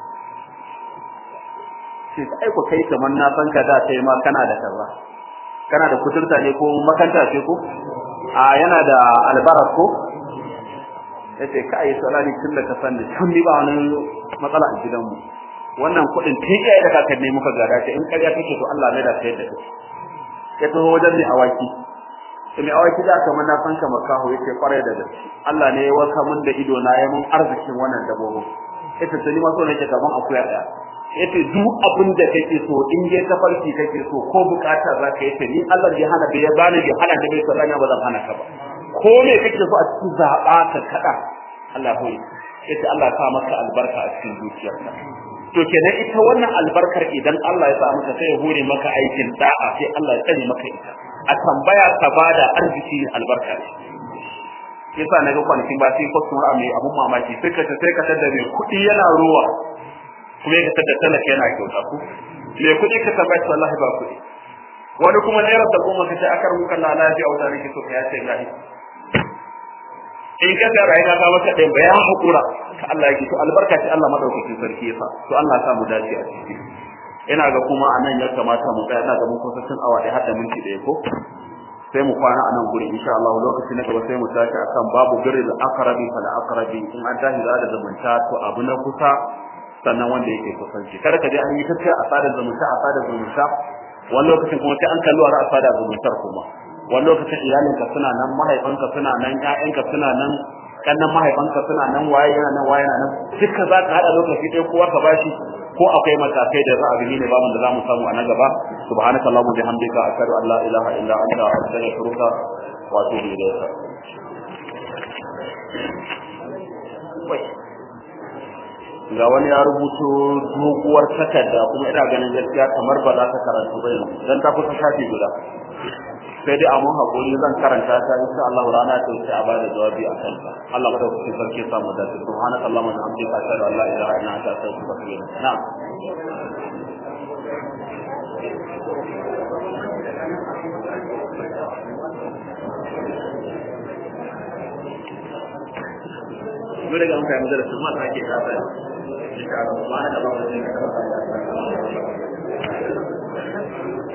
sai ai ku kai kaman na san ka da sai ma kana da kaza kana da kuturta ne ko makanta ce ko a yana da albaras ko yace kai salani tun da ka san da tun ni ba wani matsala a gidanmu wannan kuɗin tun iyaye da kakanni muka gada ce in ƙarya kake to Allah ne da sayar da kai ya taho wajen mai awaki sai mai awaki da kamar na san kamar kaho yake kwarai da gaske Allah ne ya waka mun da ido na ya mun arzikin wannan dabbobin ita ce ni ma so nake kaman akuya daya yace duk abin da kake so in dai ta farki kake so ko bukata za ka yace ni Allah ya hana bai bani bai hana da bai sarana ba zan hana ka ba ko me kake so a cikin zaba ka kada Allah hoyi yace Allah ya sa maka albarka a cikin zuciyarka to kenan ita wannan albarkar idan Allah ya sa maka sai ya hore maka aikin da'a sai Allah ya tsare maka ita a tambaya ka bada arziki albarka ce yasa naga kwanakin ba sai customer mai abun mamaki sai ka sai ka tada mai kuɗi yana ruwa kuma ya tada talaka yana kyauta ku mai kuɗi ka tambaya wallahi ba kuɗi wani kuma naira da goma ka ce akar muka na lafiya wata nake so ka ya ce gahi in ka ga rayuwa ka maka ɗaya ba ya haƙura ka Allah yake to albarka ce Allah madaukakin sarki yasa to Allah ya sa mu dace a ciki ina ga kuma anan ya kamata mu tsaya ina ga mun kusa cin awa ɗaya har da minti ɗaya ko sai mu kwana a nan guri insha Allah lokaci na gaba sai mu tashi akan babu birrul aqrabi fal aqrabi in an tashi da zumunta to abu na kusa sannan wanda yake kusanci kada ka je an yi tafiya a sadar zumunta a sadar zumunta wani lokacin kuma sai an kalli wa a sadar zumuntar kuma wani lokacin iyalinka suna nan mahaifanka suna nan ƴaƴanka suna nan kannan mahaifanka suna nan waye yana nan waye yana nan duka za ka haɗa lokaci ɗaya kowa ka bashi ko akwai matakai da za a gani ne babu da za mu samu a na gaba subhanaka allahumma bihamdika ashhadu an la ilaha illa anta astaghfiruka wa atubu ilayk ga wani ya rubuto doguwar takarda kuma ina ganin gaskiya kamar ba za ta karantu ba yanzu dan ta kusa shafi guda sai dai amun hakuri zan karanta ta insha Allah rana ta wuce a bada jawabi a kanta Allah madaukakin sarki ya samu dace subhanaka allahumma wa bihamdika ashhadu an la ilaha illa anta astaghfiruka wa atubu ilaik na'am Mun riga mun kai madarasin ma ta ke kasa insha Allah subhanaka allahumma wa bihamdika